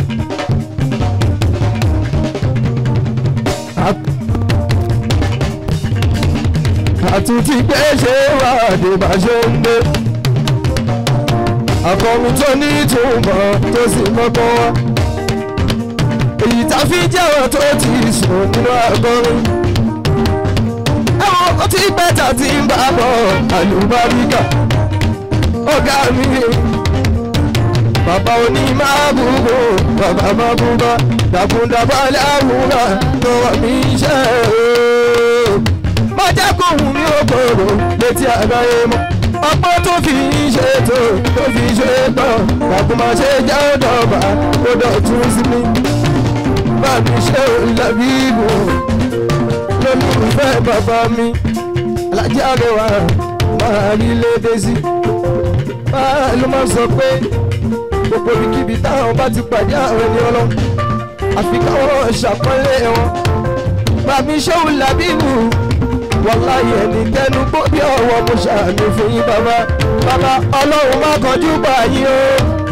àtúntí pé ṣé wà dé bá ṣe ń dé. àkọ́mi tó ní ìtumọ̀ tó sì mọ́kọ́ wá. èyí tá a fi jẹ́wọ́ tó ti sùn nínú àgọ́rin. ẹ̀wọ̀n ó ti pẹ́ tà tí ń bá bọ̀ àlùbáríkà. ọ̀gá mi bàbá oní máa búgbò bàbá máa búgbà dàkúndàbà láwùrà lọ́wọ́ mi ṣe é má jẹ́ kó hùn mí ó gbòòrò létí àgbáyé mọ́ ọgbọ́n tó fi ń ṣètò tó fi ṣe gbọ́ kàkó máa ṣe jẹ́ ọ̀dọ̀ọ̀bà ó dọ̀tún sí mi bá mi ṣe òǹlàbí ìbò lólùfẹ́ bàbá mi alájà rẹwà máa rí lédè sí báà ló máa sọ pé gbogbo ibikíbi táwọn bá ti pàdé àwọn ẹni ọlọ́ àfi káwọn ṣàpọ́nlé wọn bàmí ṣéun làbíbù wàláyé ẹni tẹnu gbó bí ọwọ́ mo ṣàmì fún yín bàbá bàbá ọlọ́run má kọjú bá yín o.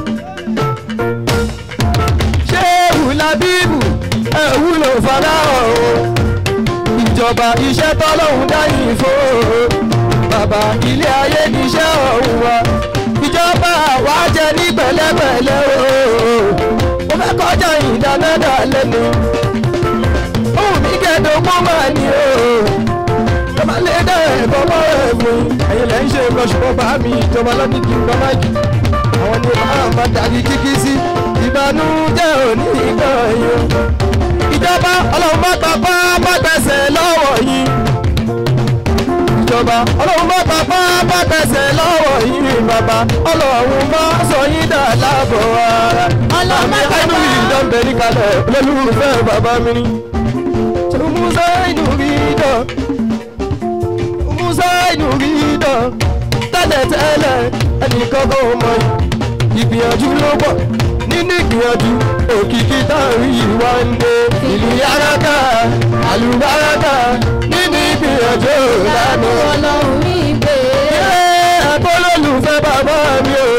ṣéun làbíbù ẹ wúlò fọláhàn o ìjọba iṣẹ́ tọ́lọ́hún dáyìn fún o bàbá ilé ayé níṣẹ́ ọ̀hún wa ìjọba wa jẹ ní pẹ̀lẹ́pẹ̀lẹ́ o mo fẹ́ kọjá ìdánádà lẹ́nu ohun mi kẹ́dùn kó máa ní o tọ́ba lé dá ẹ̀kọ́ mọ́ ẹ̀fún ẹ̀yin lẹ́ ń ṣe lọ́ṣùpọ̀ bá mi ìjọba lọ́dún kí n gbọ́ máìkì àwọn ni máa ma dàbí kíkí sí ìbànújẹ́ òní ìgbà yín ìjọba ọlọ́run má gbà bá má gbẹ̀sẹ̀ lọ́wọ́ yín ìjọba ìjọba ọlọ́run bá papá bá tẹsẹ̀ lọ́wọ́ yìí bàbá ọlọ́run bá sọ yín dà láàbọ̀ ara Ọlọ́run bá àmì papá. ẹnu ìdánbẹ̀ ní kalẹ̀ olólùfẹ́ bàbá mi ni. musa inú rí dán musa inú rí dán tẹ́lẹ̀tẹ́lẹ̀ ẹnìkan kò mọ̀ yìí ìgbìyànjú ló pọ̀ nínú ìgbìyànjú òkìkí táwọn yìí wá ń dé ìlú yàrá àlùbáràkà nínú ìgbìyànjú Lánú lánàá. ọlọ́run mi gbé. ẹ̀kọ́ lólùfẹ́ bàbá mi o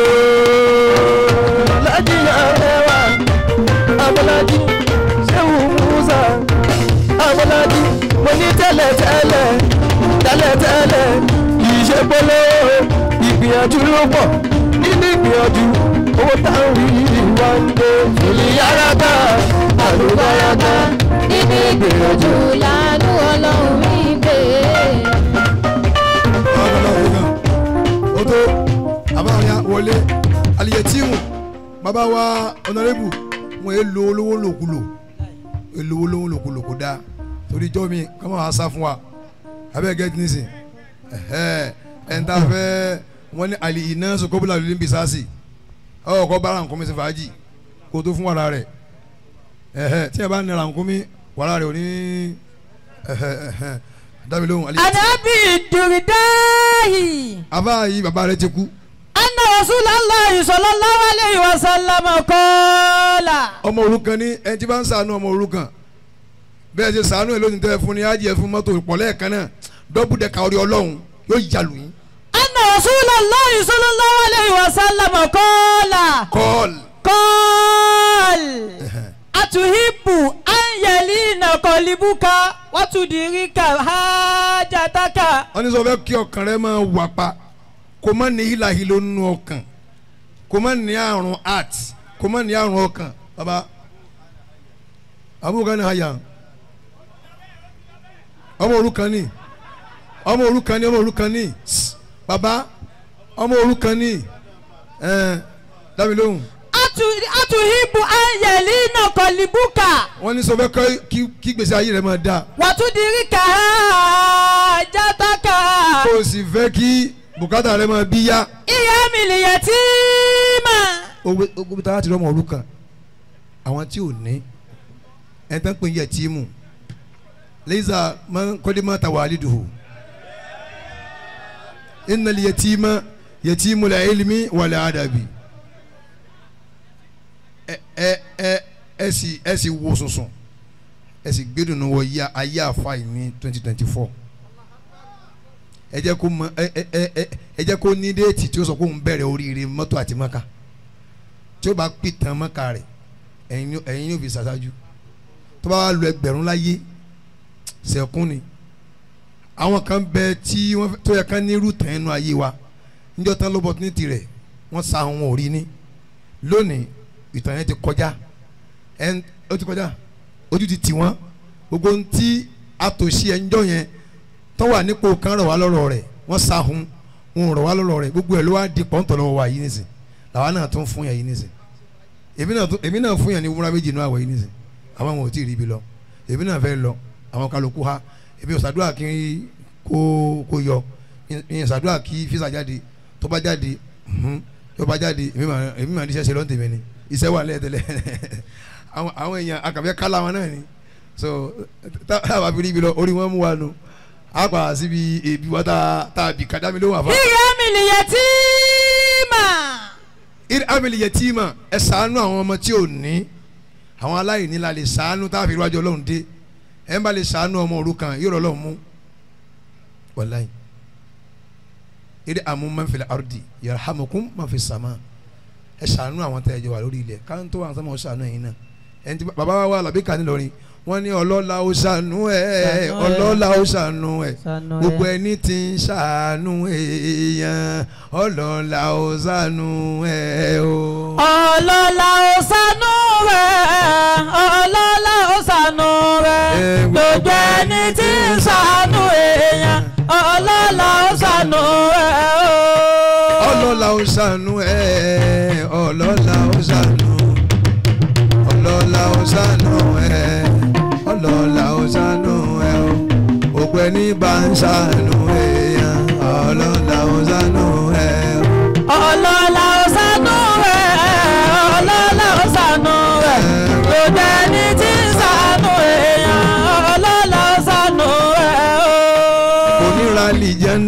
lájí àrẹwà abọ́lájí ṣéwù musa abọ́lájí mo ní tẹ́lẹ̀tẹ́lẹ̀ tẹ́lẹ̀tẹ́lẹ̀ kì í ṣe polówó ìgbìyànjú ló pọ̀ nínú ìgbìyànjú owó táwọn yìí wá ń dé ìlú yàrá ká àlùbáràkà Nínú ìgbìyànjú lánú ọlọ́run mi gbé. o tó abáyá wọlé aliyetimu bàbá wa ọ̀nàrẹ́bù wọn èé lo olówó lòkulò èlò olówó lòkulò kò dáa torí jọ́ mi kọ́mọ́ wa sá fún wa abẹ́ gẹ́tì nísìn ẹ̀ńtà fẹ́ wọ́n ní àlì iná sokobula lórí bisasi ọ̀ kọ́ bára nǹkan mi sí fàájì kó tó fún wàrà rẹ̀ tí ẹ bá nira nǹkan mi wàrà rẹ̀ ò ní dábì lóhùn aliyetimu Ànábì Dùrìdáhì. àbá yìí bàbá rẹ̀ ti kú. Anna Rasulullahi sallallahu alayhi wa sallam qala. ọmọ òrukàn ní ẹni tí bá ń sànú ọmọ òrukàn bẹ́ẹ̀ ṣe sànú ẹ̀ lónìí tẹ́ fún ni ájì ẹ̀ fún mọ́tò ìpọ̀lẹ́ kan náà dọ́bù dẹ̀ka orí ọlọ́run yóò yàlù yín. Anna Rasulullahi sallallahu alayhi wa sallam qala. kọ́ọ̀lù Qal. Atuhibbu an yalina qalibuka wa tudirika hajataka. wọ́n ní sọ fẹ́ kí ọkàn rẹ máa wà pa kó má ní hílàhílò nínú ọkàn kó má ní àrùn heart kó má ní àrùn ọkàn baba abúlé ní àyà ọmọ òrukàn ní ọmọ òrukàn ní ọmọ òrukàn ní baba ọmọ òrukàn ní ẹ dábì lóhùn Atu- Atuhibbu an yalina qalibuka wọ́n ní sọ fẹ́ kọ́ kí kí gbèsè ayé rẹ máa dáa wa tudirika hajataka. kó o sì fẹ́ kí bùkátà rẹ máa bí yá. Ìyá mi lè yatima. ogun tá a ti rọmọ òrukàn àwọn tí ò ní ẹ tán pé yẹ tíìmù lẹ́yìnsà máa ń kọ́lé máa ta wàhálì dùhù ìnàlì yẹ tíìmà yẹ tíìmù la ilmi wàlẹ̀ àdàbì ẹ ẹ ẹ ẹ sì ẹ sì wo sùnsùn ẹ sì gbẹdùn wọ yá ayé àfa yìí ní twenty twenty four ẹ jẹ́ kó mọ ẹ ẹ ẹ ẹ jẹ́ kó ní déètì tí ó sọ pé òun bẹ̀rẹ̀ oríire mọ́tò àti mọ́ka tí ó bá pìtàn mọ́ka rẹ̀ ẹ̀yin ni ẹ̀yin ni ó fi ṣàṣáájú tó bá wà lu ẹgbẹ̀rún láyé sẹ̀kún ni àwọn kan bẹ tí wọ́n tó yẹ ká ní irú tàn inú ayé wa níjọ́ tán lóbọ̀ ní tirẹ̀ wọ́n sa àwọn òrí ní lónìí ìtàn yẹn ti kọjá ẹn ó ti kọjá ojú ti tì wọ́n gbogbo ohun tí àtòṣe ẹnjọ́ yẹn tó wà nípò kan rọ̀ wá lọ́rọ̀ rẹ̀ wọ́n sa hun wọn rọ̀ wá lọ́rọ̀ rẹ̀ gbogbo ẹ̀ ló wá di pọ́ńtọ̀ lọ́wọ́ wa yìí nísìn làwa náà tún fún yẹn yìí nísìn èmi náà tún èmi náà fún yẹn ní wúrà méjì náà àwọ̀ yìí nísìn àwọn àwọn ò tí ì rí ibi lọ èmi náà fẹ́ lọ àwọn kálukú ha èmi ò ṣàdúrà kí n kó kó yọ ìyẹn ṣàdúrà kí físà jáde tó bá jáde mhm, tó bá jáde èmi máa èmi máa níṣẹ́ ṣe lọ́n tèmi ni iṣẹ́ wà lẹ́ẹ̀tẹ́lẹ̀ àwọn àwọn èèyàn akàfẹ́ kálá wọn náà ni so táwa fi rí ibi lọ orí wọn mú wa nù á pa síbi èbí wa tá tá a bì ká dámi lóhùn àfa. Ìyá mi lè yatima. ir amili yatima ẹ ṣàánú àwọn ọmọ tí ò ní àwọn aláìní la lè ṣàánú tá a fi iwájú ọlọ́run dé ẹ ń bá lè ṣàánú ọmọ òrukàn yóò rọlọ́run mú wàláyé ir amu man fil ardi yarhamukum man fis sama ẹ ṣàánú àwọn tẹ́ ẹ jẹ wà lórí ilẹ̀ káńtó àwọn sọmọ ṣàánú ẹ̀yin náà ẹni tí bàbá wa wà làbí kàní lọrin wọ́n ní ọlọ́lá ó ṣàánú ẹ̀ Ṣàánú ẹ̀. ọlọ́lá ó ṣàánú ẹ̀ Ṣàánú ẹ̀. gbogbo ẹni tí ń ṣàánú èèyàn ọlọ́lá ó ṣàánú ẹ̀ o. ọlọ́lá ó ṣàánú rẹ̀ ọlọ́lá ó ṣàánú rẹ̀ Eh, gbogbo ẹni tí ń ṣàánú èèyàn ọlọ́lá ó ṣàánú rẹ̀ o. ọlọ́lá ó ṣàánú ẹ̀ ọlọ́lá ó ṣàánú ọlọ́lá ó ṣàánú ẹ̀ ọlọ́lá ó ṣàánú ẹ̀ o gbogbo ẹni bá ń ṣàánú èèyàn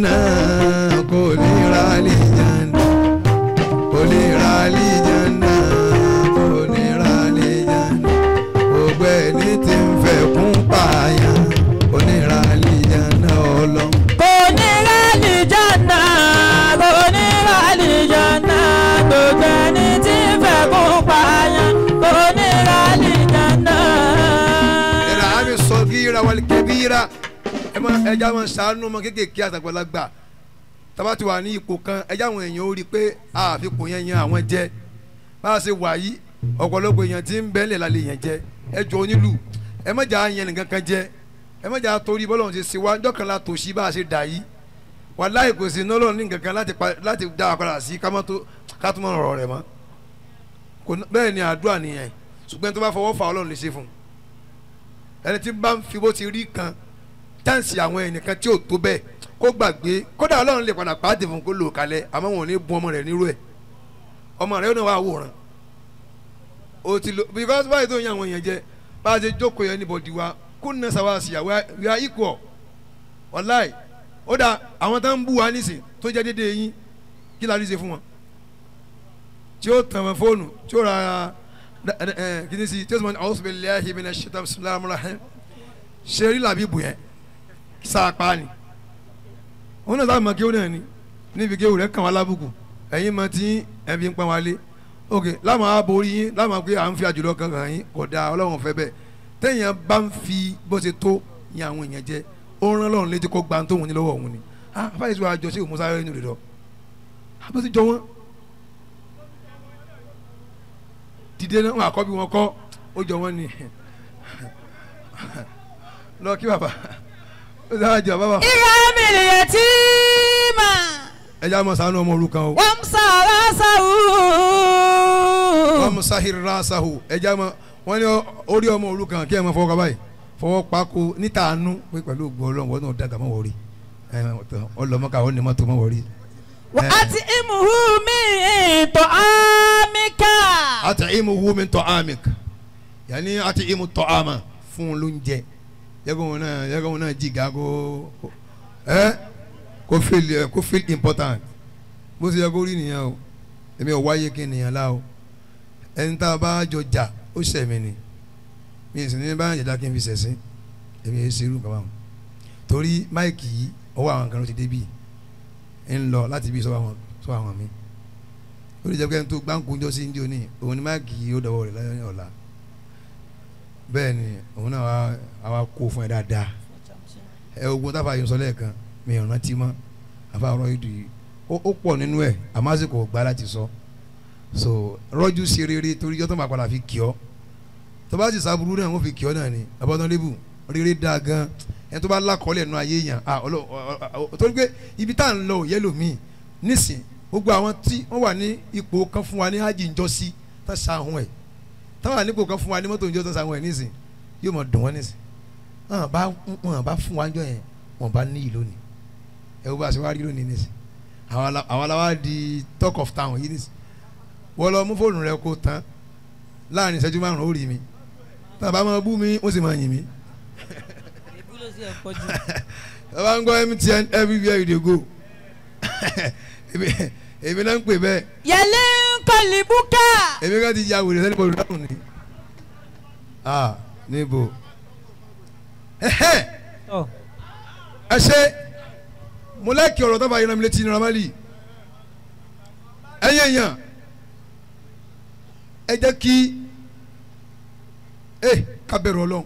àlìjáná kò lè ra àlìjáná kò lè ra àlìjáná kò lè ra àlìjáná gbogbo ẹni tí ń fẹ́ kún pààyàn kò lè ra àlìjáná ọlọ́run. kò ní rálì jọ́nà kò ní rálì jọ́nà gbogbo ẹni tí ń fẹ́ kó pààyàn kò ní rálì jọ́nà. ẹ̀rọ àmì sọ̀gíra wàlí kẹ́bíra ẹ máa ẹja máa ṣàánú ọmọ kéékèèké àtàgbàlagbà tábà ti wà ní ipò kan ẹja àwọn èèyàn ó rí i pé àfikún yẹn yan àwọn jẹ bá a ṣe wà yìí ọ̀pọ̀lọpọ̀ èèyàn tí ń bẹ́ẹ̀lẹ̀ la lè yàn jẹ ẹ jọ onílù ẹ má jà yẹn nìkan kan jẹ ẹ má jà torí bọ́lọ̀ ṣe ṣe wá ńjọ́ kan la tòṣì bá a ṣe dà yìí wàláhì kò sí nọ́lọ́ ní nǹkan kan láti pa- láti dá a padà sí ká má tó ká tó má rọ̀ rẹ̀ mọ́ kò ná- bẹ́ẹ̀ ni àdúrà nìyẹn ṣùgbọ́n tó bá fọwọ́ fà ọlọ́run lè ṣe fún un ẹni tí bá ń fi bó ti rí kan táǹsì àwọn ẹnìkan tí ò tó bẹ́ẹ̀ kó gbàgbé kódà ọlọ́run lè padà pàdé fún kó lò kalẹ̀ àmọ́ wọn ò ní bun ọmọ rẹ̀ nírú ẹ̀ ọmọ rẹ̀ yóò náà wà wòran o ti lo because báyìí tó ń yan àwọn èèyàn jẹ bá a ṣe jókòó yẹn níbọ̀dì wa kó nà sáwá sí àwa we are equal wàláì ó dà àwọn tó ń bú wa nísìn tó jẹ́ déédéé yín kí la rí ṣe fún wọn tí ó tàn wọn fóònù tí ó ra ẹ kí ni sí tí ó sọ wọn a'udhu billahi minash shaitanir bismillahir rahmanir rahim ṣe rí làbí bù yẹn sáàpá ni wọn náà sábà máa kéwòn náà ni níbi kéwòn rẹ kàn wá lábùkù ẹ̀yin máa ti ẹbí ń pa wá lé ok láwọn aborí yín láwọn pé à ń fi àjùlọ kankan yín kò dáa ọlọ́run fẹ́ bẹ́ẹ̀ téèyàn bá ń fi bó ṣe tó yan àwọn èèyàn jẹ ó rán lọ́run létí kó gba tóun ní lọ́wọ́ òun ni ah fáyìí sọ àjọ sí òmùsá rẹ nínú rẹ lọ abó ti jọ wọn dìde náà wọn àkọ́bí wọn kọ́ ó jọ wọn ni lọ kí bàbá ó sábà jọ bàbá ìyá mi lè tí mà ẹ já mọ sànú ọmọ òrukàn o wọ́n sọ̀rọ̀ sọ̀rọ̀. wọn mú sahir rasahu ẹ já mọ wọn ní orí ọmọ òrukàn kí ẹ mọ fọwọ́ kaba yìí fọwọ́ pako níta àánú pé pẹ̀lú ògbó ọlọ́run wọn náà dàgbà mọ́ wọ̀rí ọlọmọkà wọn ni mọ́tò mọ́ wọ̀rí. wà á ti imuhu mi tọ́ àmìkà. àti imu hu mi tọ́ amik yanni àti imu tọ́ ama fún un lóúnjẹ yẹ́gùn wọn náà yẹ́gùn wọn náà jìgá kó ẹ́ kó feel ẹ kó feel important bó ṣe yẹ kó rí nìyẹn o èmi ò wáyé kí nìyẹn la o ẹni tá a bá jọ jà ó sẹ̀mí ni mi ì sì ní bá jàjà kí n fi sẹ̀sìn èmi yẹn ṣerú kaba wọn torí máìkì yìí ọwọ́ àwọn kan ló ti débi ń lọ láti bí sọ́wọ́ àwọn sọ́wọ́ àwọn mi ó lè jẹ́ pé ẹni tó gbáǹkúnjọ́ sí ndí òní òun ni máìkì yìí ó dọ̀wọ́ rẹ̀ láyé ọ̀la bẹ́ẹ̀ ni òun náà wá àwa kó fún ẹ dáadáa ẹ ogun táfà yìí ń sọ lẹ́ẹ̀kan mi ò rántí mọ́ àfa ọ̀rọ̀ yìí dùn yìí ó ó pọ̀ nínú ẹ̀ àmọ́ àsìkò ò gbà láti sọ so rọ́jú sí rere torí yọ́tọ̀ máa padà fi kì ọ́ tó bá sì sábúrú náà wọ́n fi kì ọ́ náà ni abọ́dán lébù rere dáa gan ẹni tó bá lákọ́ọ́lẹ̀ nù ayé yàn ah ọlọ́ torí pé ibi tá à ń lọ ò yẹ lòmíì nísìn gbogbo àwọn tí wọ́n wà ní ipò kan fún wa ní hajj njọ́ sí tá sàhùn ẹ̀ táwọn ànípò kan fún wa ní mọ́tò njọ́ tá sàhùn ẹ̀ nísìn yóò mọ̀ dùn wọ́n nísìn wọn bá wọn bá fún wa njọ́ yẹn wọn bá níyì lónìí ẹ wo bá a ṣe wá rí lónìí nísìn àwọn ala- àwọn aláwa di talk of town yìí nísìn wọ́n lọ mú fóònù rẹ kó tán láàrin ìṣẹ́jú márùn-ún ó rí mi tàbá máa bú mi ó sì máa yìn mí tàbá ń gbọ́ MTN everywhere you dey go èmi- èmi náà ń pè bẹ́ẹ̀ yẹlẹ kọlìbùkà. èmi ká ti ya wèrè sẹ́ni bọ̀dọ̀ dáhùn ni ah níbo ẹ̀hẹ́ ẹ ṣe mo lẹ́kì ọ̀rọ̀ tó bá yẹn mi létí ní ramali ẹ̀yẹ̀ yàn ẹ jẹ́ kí ẹ ká bẹ̀rù ọlọ́run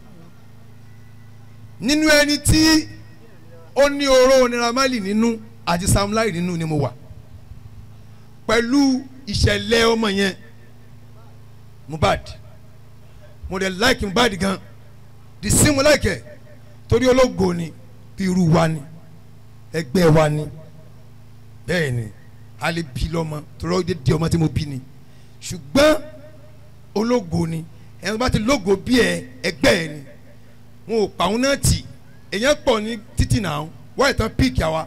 nínú ẹni tí ó ní oró ní ramali nínú àti samlai nínú ni mo wà pẹ̀lú ìṣẹ̀lẹ̀ ọmọ yẹn Mohbad mo dẹ̀ like Mohbad gan the same mo like ẹ̀ torí ológo ni bí irú wa ni ẹgbẹ́ wa ni bẹ́ẹ̀ ni a lè bí lọ́mọ torí ó di ọmọ tí mo bí ni ṣùgbọ́n ológo ni ẹni tó bá ti lógo bí ẹ ẹgbẹ́ ẹ ni wọn ò pa òun náà tì èèyàn pọ̀ ní títì náà wọ́n ìtàn píìkì àwa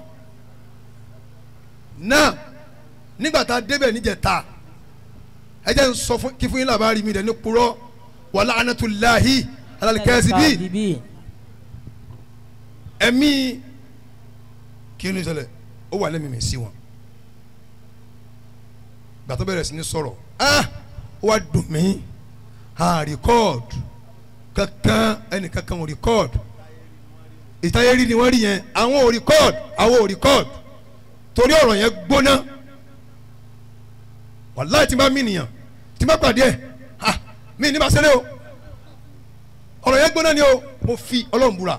náà nígbà tá a débẹ̀ níjẹta ẹ jẹ́ n sọ fún kí fún yín làbárí mi dẹ̀ ní purọ́ wàlá anatulahi alalikẹ́sì bíi ẹ̀mí kí ni ṣẹlẹ̀ ó wà lẹ́mìí mi sí wọn gbàtọ́ bẹ̀rẹ̀ sí ní sọ̀rọ̀ ah ó wá dùn mí ah record kankan ẹnì kankan ò record ìtayérí ni wọ́n rí yẹn àwọn ò record àwọn ò record torí ọ̀rọ̀ yẹn gbóná wàláì tí n bá mí nìyàn tí n bá pàdé ẹ̀ ah mí ní bá ṣẹlẹ̀ o ọ̀rọ̀ yẹn gbóná ni o mo fi ọlọ́run búra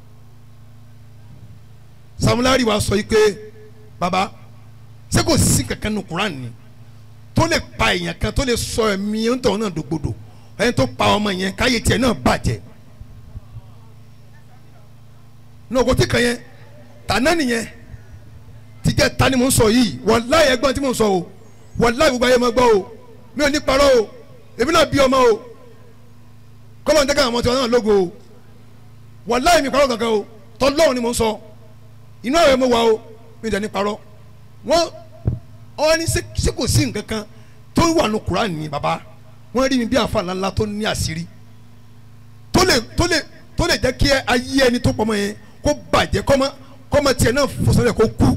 samulari wa sọ yìí pé baba ṣé kò sí kankan nu Quran ni tó lè pa èèyàn kan tó lè sọ ẹ̀mí ń tọ̀ náà dògbòdò ẹni tó pa ọmọ yẹn káyé tiẹ̀ náà bàjẹ́ n'ogo tí kan yẹn tànà nìyẹn tìjẹ́ ta ni mò ń sọ yìí wàláyé ẹgbọ́n tí mò ń sọ o wàláyé gbogbo ayé máa gbọ́ o mi ò ní parọ́ o èmi náà bí ọmọ o kọ́lọ́ ń jẹ́ káwọn ọmọ tiwọn náà lógo o wàláyé mi parọ́ kankan o tọ́lọ́run ni mò ń sọ inú àwẹ̀ mo wà o mi ò dẹ̀ ní parọ́ wọ́n ọ ní ṣé kò sí nǹkan kan tó wà ní Kùránì ní baba wọ́n rí mi bí àfa ńláńlá tó ní àṣírí tó lè tó lè tó lè jẹ́ kí ayé ẹni tó pọ̀mọ́ yẹn kó bàjẹ́ kọ́mọ kọ́mọ tiẹ̀ náà fòsànlẹ̀ kó kú.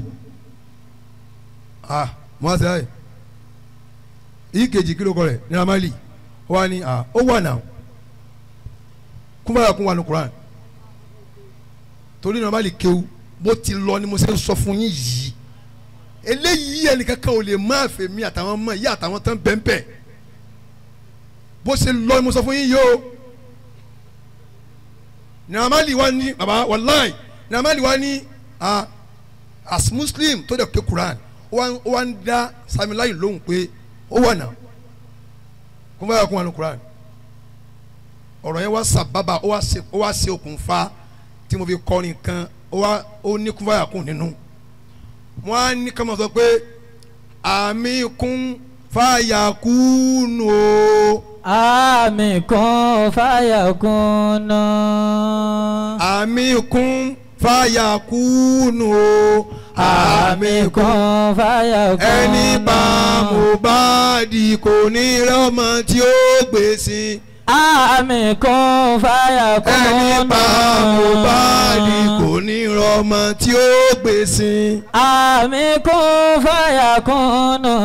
ah mo wá sí ayé yìí kejì kí ló kọ rẹ̀ ní ramali ó wà ní ah ó wà náà kúmọ̀ràn kún wà ní Kùránì torí ní ramali kéwù bó ti lọ ni mo ṣe ń sọ fún yín yìí eléyìí ẹnìkankan ò lè má fẹ́ mi àtàwọn ọmọ yìí àtàwọn tán bẹ́ẹ̀nbẹ́ẹ̀ bó ṣe lọ ni mo sọ fún yín yìí o nàmàlì wa ní baba wàláì nàmàlì wa ní ah as muslim tó dẹ̀ ké Quran ó wá ń dá samilayi lóhùn pé ó wà náà kó bá yà kó wà ní Quran ọ̀rọ̀ yẹn wá sábàbà ó wá ṣe okùnfà tí mo fi kọrin kan ó wá ó ní kó bá yà kó nínú wọn á ní ká máa sọ pé àmì kún fàyà kúnú o. àmì kún fàyà kúnú. àmì kún fàyà kúnú o. àmì kún fàyà kúnú. ẹni bá Mohbad kò ní rọ́mọ tí ó gbèsè. àmì kún fàyà kúnú. ẹni bá Mohbad kò ní rọ́mọ tí ó gbèsè. àmì kún fàyà kúnú.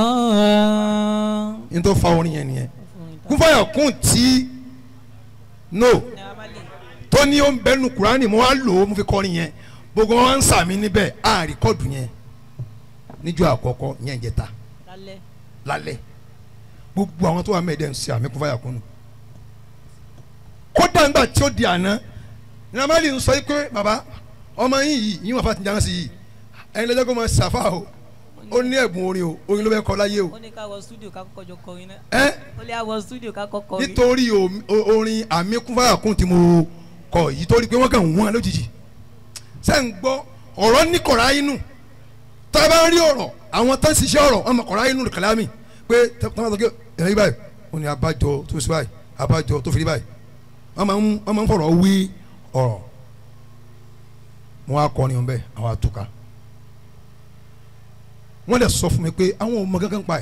n tó fa orin yẹn nìyẹn kúfàyà kún tí no tó ní ó ń bẹnu Kùránì mo wá lò ó mo fi kọrin yẹn gbogbo wọn ń sàmì níbẹ̀ á rìkọ́dù yẹn níjọ́ àkọ́kọ́ yẹn jẹta lálẹ́ gbogbo àwọn tó wà mẹ́ẹ̀ẹ́dẹ́ ń ṣe àmì kúfàyà kún nù kódà ńgbà tí ó di àná nàmàlì ń sọ yìí pé baba ọmọ yín yìí yín wà fà ti jáná sí yìí ẹ̀yin lọ́jọ́ kó máa ṣàfà o ó ní ẹ̀bùn orin o orin ló bẹ́ kọ́ láyé o ó ní ká wọ studio ká kọ́kọ́ jọ kọrin náà ẹ́ ó lè wọ studio ká kọ́kọ́ kọrin. nítorí o- o- orin àmì kúfàyà kún tí mo kọ yìí torí pé wọ́n kàn wọ́n lójijì ṣé ń gbọ́ ọ̀rọ̀ ní kọ̀ọ̀rọ̀ inú tá a bá ń rí ọ̀rọ̀ àwọn tó ń ṣiṣẹ́ ọ̀rọ̀ wọn mọ̀ kọ̀ọ̀rọ̀ inú kàlámì pé tọ́wọ́n sọ pé ẹ̀rọ yìí báyìí wọn ni abájọ tó fi báyìí abájọ tó fi rí báyìí wọ́n máa ń wọ́n máa ń fọ̀rọ̀ wí ọ̀rọ̀ wọn á kọrin ọ̀bẹ àwọn àtúkà wọ́n lè sọ fún mi pé àwọn ò mọ gángan pa ẹ̀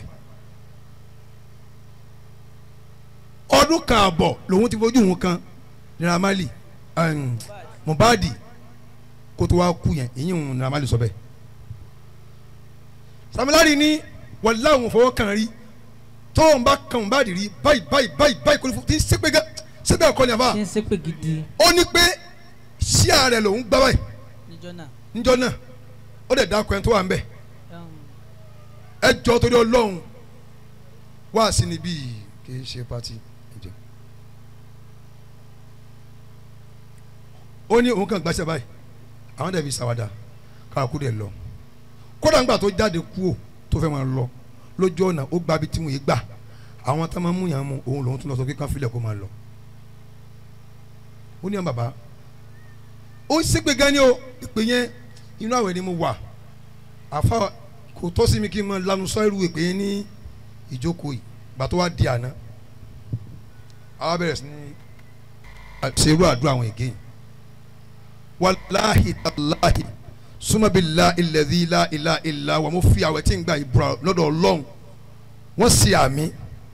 ọdún kan àbọ̀ lòun ti fojú òun kan Naira Marley um, Mohbad kó tó wá kú yẹn èyí ń Naira Marley sọ bẹ́ẹ̀ Samilari ní wàlá òun fọwọ́ kàn rí tóun bá kan Mohbad rí báyìí báyìí báyìí báyìí kò ní fún tí ń sépè gẹ́ sépè ẹ̀kọ́ ni àbá ṣe ń ṣépè gidi ó ní pé ṣíà rẹ̀ lòun gbá báyìí níjọ́ náà. níjọ́ náà ó dẹ̀ dákọ̀ ẹni tó wà ń bẹ̀ Um, ẹ jọ torí Ọlọ́run wá sí níbí yìí kì í ṣe pati ẹ̀jẹ̀ ó ní òun kàn gbàṣẹ báyìí àwọn dẹ̀ fi ṣàwádà káàkú dẹ̀ lọ kódà ńgbà tó jáde kú ò tó fẹ́ máa lọ lójú ọ̀nà ó gba ibi tí mo yé gbà àwọn tá máa mú yàn mú òun lòun tún lọ sọ pé kán filẹ̀ kó máa lọ ó ní àwọn bàbá ó ṣépè gan ni o ìpè yẹn inú àwẹ̀ ni mo wà àfa kò tọ́ sí mi kí n máa lanu sọ irú ìpè yẹn ní ìjókòó yìí gbà tó wá di àná àwa bẹ̀rẹ̀ sí ní ṣe irú àdúrà àwọn ègé yìí wàláhì tàláhì súnmọ́bìlá ilẹ̀dí ilá ilá ilá wà mo fi àwẹ̀ tí ń gba ìbúra lọ́dọ̀ ọlọ́run wọ́n ṣe àmì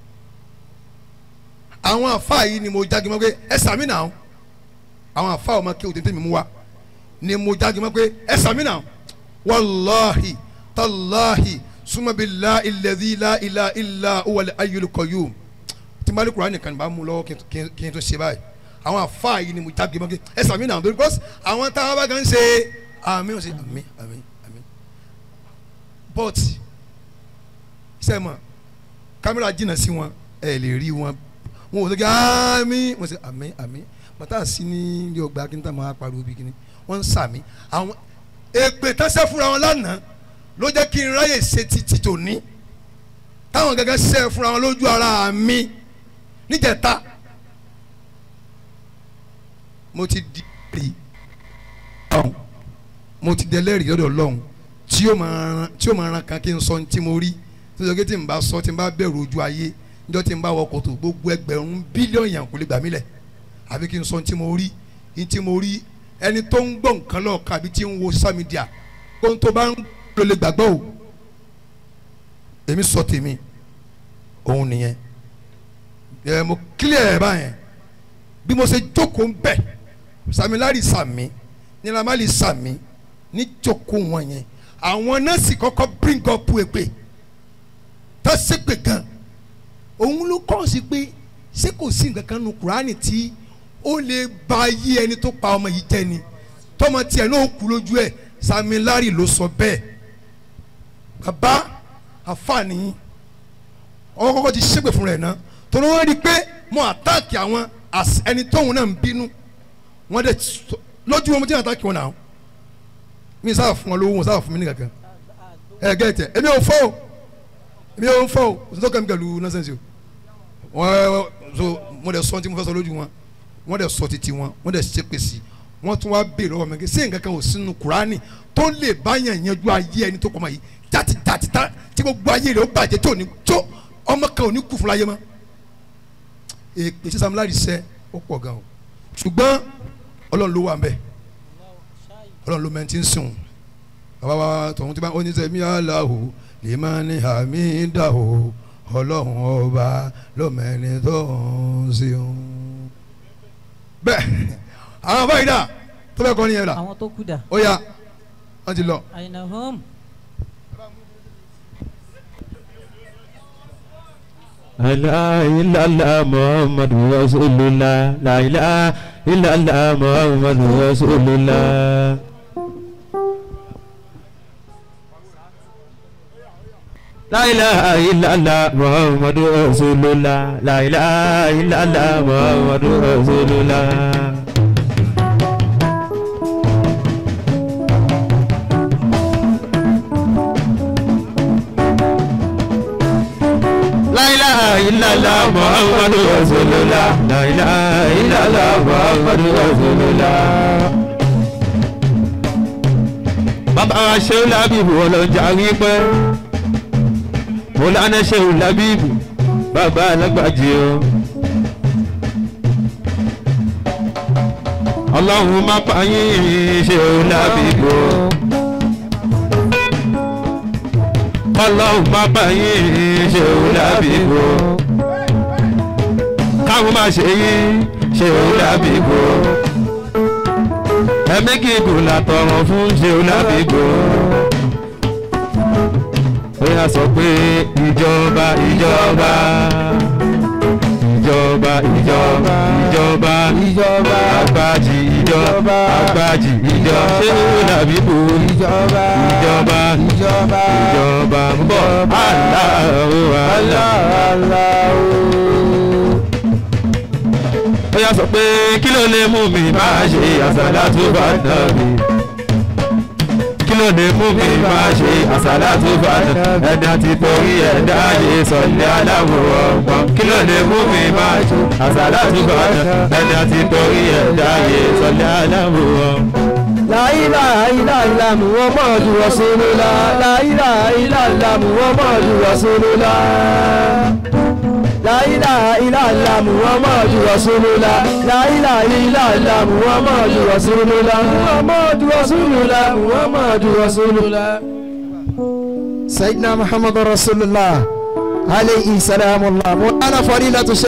àwọn àfa yìí ni mo jáde mọ́ pé ẹ sàmì náà àwọn àfa ọmọ kí o tètè mi mú wa ni mo jáde mọ́ pé ẹ sàmì náà wàláhi tàláhi sumabilahi ilẹ̀dí la ilà ilà wàlẹ̀ ayélujáyò tí mali kura nìkan bá mú lọ́wọ́ kí n tó- kí n- kí n tó ṣe báyìí àwọn àfáà yìí ni mo jáde mọ́ kí ẹ sàmì náà torí because àwọn táwọn bá kàn ń ṣe àmì ò ṣe àmì àmì àmì but sẹ́mọ̀ kámẹ́rà jìnnà sí wọn ẹ lè rí wọn wọn ò sọ kí àmì wọn ṣe àmì àmì bàtà sí ní ilé ọgbà kí n tà máa pariwo bí kíní wọn ń sàmì àwọn èpè tánṣẹ́ fúnra wọn lánàá ló jẹ́ kí n ráyè ṣe títí tòní táwọn gẹ́gẹ́ ṣe fúnra wọn lójú ara mi níjẹta mo ti di rí ọ̀hún mo ti dẹlẹ́rìí lọ́dọ̀ ọlọ́run tí ó máa ran tí ó máa ran kan kí n sọ ní tí mo rí tó sọ pé tí n bá sọ tí n bá bẹ̀rù ojú ayé níjọ́ tí n bá wọ kòtò gbogbo ẹgbẹ̀rún bílíọ̀nù yàn kò lè gbà mí lẹ̀ àbí kí n sọ ní tí mo rí ní tí mo rí ẹni tó ń gbọ́ nǹkan lọ́ọ̀kan àbí tí ń wo social media kó n tó bá ń lò lè gbàgbọ́ o èmi sọ tèmi òun nìyẹn ẹ mo clear ẹ báyẹn bí mo ṣe jókòó ń bẹ̀ samilari sami nilamali sami ní jókòó wọn yẹn àwọn nọ́ọ̀sì kọ́kọ́ bring up èpè tó ṣépè gan òun ló kọ́ sí pé ṣé kò sí nǹkan kan nu kuraani tí ó lè ba ayé ẹni tó pa ọmọ yìí jẹ ni tọmọ tiẹ̀ náà kú lójú ẹ̀ samilari ló sọ bẹ́ẹ̀ bàbá àfààní ọkọ kọ́kọ́ ti ṣépè fún rẹ̀ náà torí wọ́n rí i pé mo àtáàkì àwọn as- ẹni tóun náà ń bínú wọ́n dẹ̀ sọ- lójú wọn mo ti àtáàkì wọn náà mi sábà fún wọn lówó wọn sábà fún mi ní kankan ẹ gẹ́tẹ̀ èmi ò fọ́ o èmi ò fọ́ o òsì tó kàn mí pẹ̀lú nọ́sẹ̀nsì o wọ́n so mo dẹ̀ sọ tí mo fẹ́ sọ lójú wọn wọ́n dẹ̀ sọ títí wọn wọ́n dẹ̀ ṣépè sí wọ́n tún wá béèrè ọmọ mi sí nǹkan kan ò sínú kuraani tó lè báyàn yanjú ayé ẹni tó kọ́ ọmọ yìí jáde jáde tá tí gbogbo ayé rẹ̀ ó bàjẹ́ tí ò ní tó ọmọ kan ò ní kú fún láyé mọ́ èpè sísan láti sẹ́ ó pọ̀ gan o ṣùgbọ́n ọlọ́run ló wà mbẹ́ ọlọ́run ló mẹ́ ti ń sùn bàbá wa tọ̀hún tí bá oníṣẹ́ mi aláwo lè má ní àmì dà o ọlọ́run ọba ló mẹ́ni tó ń sìn. bẹ́ẹ̀ àwọn báyìí dà tó bẹ́ẹ̀ kọ́ ni yẹn dà àwọn tó kú dà ó yá wọ́n ti lọ. àyìnà home. La ilaha illallah Muhammadu Rasulullah La ilaha illallah Muhammadu Rasulullah La ilaha illallah Muhammadu Rasulullah La ilaha illallah Muhammadu Rasulullah La ilaha illallah Muhammadu Rasulullah La ilaha illallah Muhammadu Rasulullah Bàbá wa Ṣéhù Lábìbù ọlọ́jà wípé Mọ̀lánà Ṣéhù Lábìbù bàbá alágbàjì o. Ọlọ́run má pa yín Ṣéhù Lábìbù o. Ọlọ́run má pa yín Ṣéhù Lábìbù o. Káwọn má ṣe yín Ṣéhù Lábìbù o ẹ̀mí gígùn làtọ̀rọ̀ fún Ṣéhù Lábìbò. ó yà sọ pé ìjọba ìjọba ìjọba ìjọba ìjọba ìjọba àgbàjì ìjọba àgbàjì ìjọba Ṣéhù Lábìbò ìjọba ìjọba ìjọba ìjọba ń bọ̀ Allahu Allahu ó yà sọ pé kí ló lè mú mi máa ṣe àsàlátù bá nàbì kí ló lè mú mi máa ṣe àsàlátù bá nàbì ẹni àti torí ẹ̀dá yé sọ̀lẹ̀ aláwọ̀ ọ̀gbọ́n kí ló lè mú mi máa ṣe àsàlátù bá nàbì ẹni àti torí ẹ̀dá yé sọ̀lẹ̀ aláwọ̀ ọ̀gbọ́n. La ilaha illallah Muhammadu Rasulullah La ilaha illallah Muhammadu Rasulullah La ilaha illallah Muhammadu Rasulullah La ilaha illallah Muhammadu Rasulullah Muhammadu Rasulullah Muhammadu Rasulullah سيدنا محمد رسول الله عليه سلام الله مولانا فضيلة